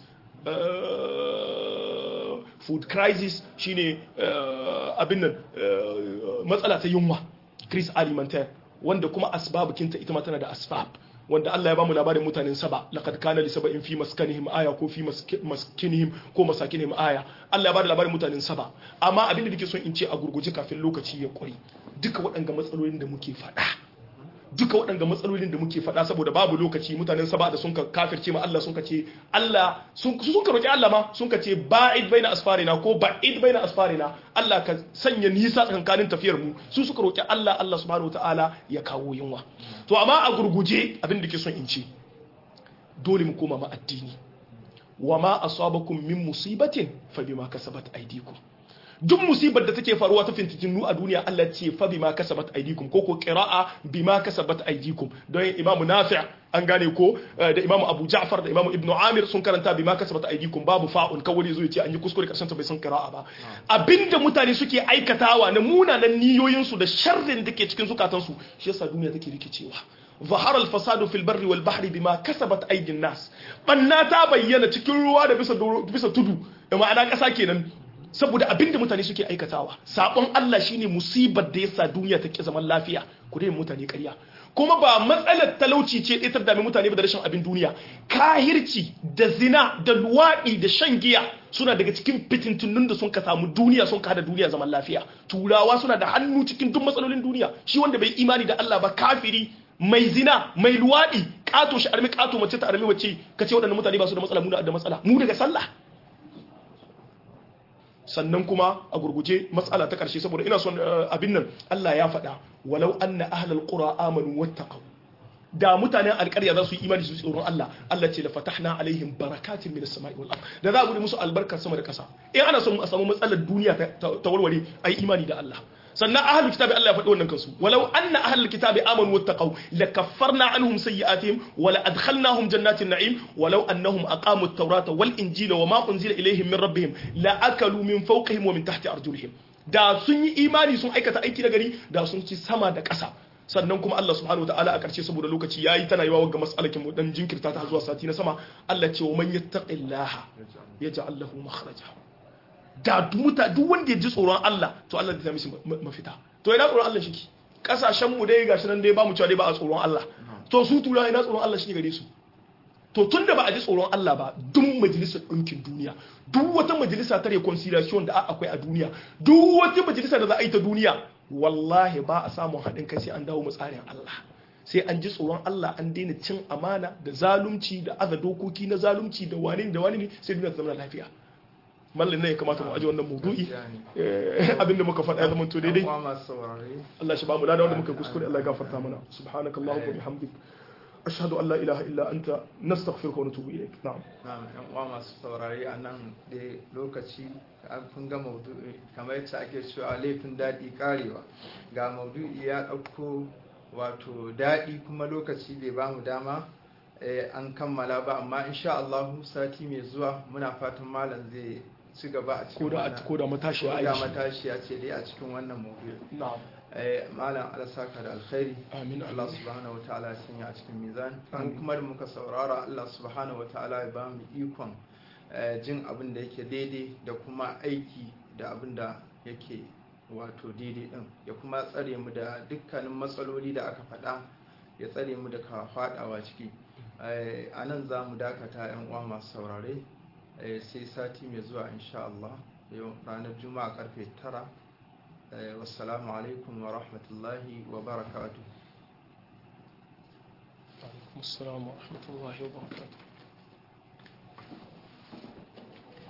food crisis shine abin nan matsala ta yunwa crise alimentaire wanda kuma asbabukinta ita ma tana da asbab wanda Allah ya bamu labarin mutanen saba laqad kana li sab'in fi maskanihim aya ko fi maskinihim ko masakinihim aya Allah ya bada labarin mutanen saba amma abin da nake son in ce a gurguje kafin lokaci ya kuri duka waɗanga matsalolin da muke faɗa duka waɗanga matsalolin da muke faɗa saboda babu lokaci mutanen saba da sun ka kafirce ma Allah sun ka ce Allah sun ka roki Allah ma sun ka ce ba'id baina asfarina ko ba'id baina asfarina Allah ka sanya nisa tsakankanin tafiyar mu su suka roki Allah Allah subhanahu wataala ya kawo yunwa to amma a gurguje abin da ke son in ce dole mu koma ma addini wa ma asabakum min musibatin fa bima kasabat aydikum duk musibar da take faruwa ta fintinu a duniya Allah ce fa bima kasabat aydikum ko ko qira'a bima kasabat aydikum don Imam Nafi' an gane ko da Imam Abu Ja'far da Imam Ibn Amir sun karanta bima kasabat aydikum babu fa'un kawai zo yace an yi kuskure karshen ta bai san qira'a ba abinda mutane suke aikatawa na munanan niyoyin su da sharrin da ke cikin zukatan su shi yasa duniya take rikicewa ظهر الفساد في البر والبحر بما كسبت ايدي الناس banna ta bayyana cikin ruwa da bisa bisa tudu ma'ana kasa kenan saboda abinda mutane suke aikatawa sabon Allah shine musibar da yasa duniya ta ki zaman lafiya ku dai mutane ƙarya kuma ba matsalar talauci ce ita da mutane ba da rashin abin duniya kahirci da zina da luwaɗi da shan giya suna daga cikin fitintunun da sun ka samu duniya sun kada duniya zaman lafiya turawa suna da hannu cikin duk matsalolin duniya shi wanda bai imani da Allah ba kafiri mai zina mai luwaɗi ƙato shi armi ƙato mace ta armi mace ka ce waɗannan mutane ba su da matsala mu da matsala mu daga sallah sannan kuma a gurguje matsala ta karshe saboda ina son abin nan Allah ya faɗa walau anna ahlal qura amanu wattaqu da mutanen alƙarya za su yi imani su tsoron Allah Allah ce la fatahna alaihim barakatin minas sama'i wal ard da za a bude musu albarkar sama da ƙasa in ana son a samu matsalar duniya ta warware ai imani da Allah sannan ahlul kitabi Allah ya faɗi wannan kansu walau anna ahlul kitabi amanu wattaqu lakaffarna anhum sayyi'atihim wa la adkhalnahum jannatin na'im walau annahum aqamu at-taurata wal injila wa ma unzila ilayhim min rabbihim la akalu min fawqihim wa min tahti arjulihim da sun yi imani sun aikata aiki na gari da sun ci sama da ƙasa sannan kuma Allah subhanahu wataala a ƙarshe saboda lokaci yayi tana yawa ga mas'alakin mu dan jinkirta ta zuwa sati na sama Allah ce wa man yattaqillaha yaj'al lahu makhraja da muta duk wanda ya ji tsoron Allah to Allah zai mishi mafita to ina tsoron Allah shiki kasashen mu dai gashi nan dai ba mu cewa dai ba a tsoron Allah to su tura ina tsoron Allah shike gare su to tunda ba a ji tsoron Allah ba duk majalisar ɗinkin duniya duk wata majalisa ta reconciliation da akwai a duniya duk wata majalisa da za a yi ta duniya wallahi ba a samun haɗin kai sai an dawo tsarin Allah sai an ji tsoron Allah an daina cin amana da zalunci da aza dokoki na zalunci da wani da wani ne sai duniya ta zama lafiya mallin ne ya kamata mu aji wannan maudu'i abinda muka faɗa ya zama to daidai Allah shi ba mu lada wanda muka kuskure Allah ya gafarta mana subhanakallahumma wa bihamdik ashhadu an la ilaha illa anta nastaghfiruka wa natubu ilayk na'am na'am yan uwa masu saurari a nan da lokaci kun ga maudu'i kamar yadda ake cewa laifin daɗi karewa ga maudu'i ya ɗauko wato daɗi kuma lokaci bai ba mu dama an kammala ba amma insha Allah sati mai zuwa muna fatan malam zai ci gaba a cikin wannan ko da matashiya ko da matashiya ce dai a cikin wannan maudu'i na'am malam alasaka da alkhairi amin Allah subhanahu wataala ya sanya a cikin mizan an kuma da muka saurara Allah subhanahu wataala ya ba mu ikon jin abin da yake daidai da kuma aiki da abin da yake wato daidai din ya kuma tsare mu da dukkanin matsaloli da aka faɗa ya tsare mu daga faɗawa ciki a nan za mu dakata yan uwa masu saurare sai sati mai zuwa insha Allah yau ranar juma'a karfe tara والسلام عليكم ورحمة الله وبركاته وعليكم السلام ورحمة الله وبركاته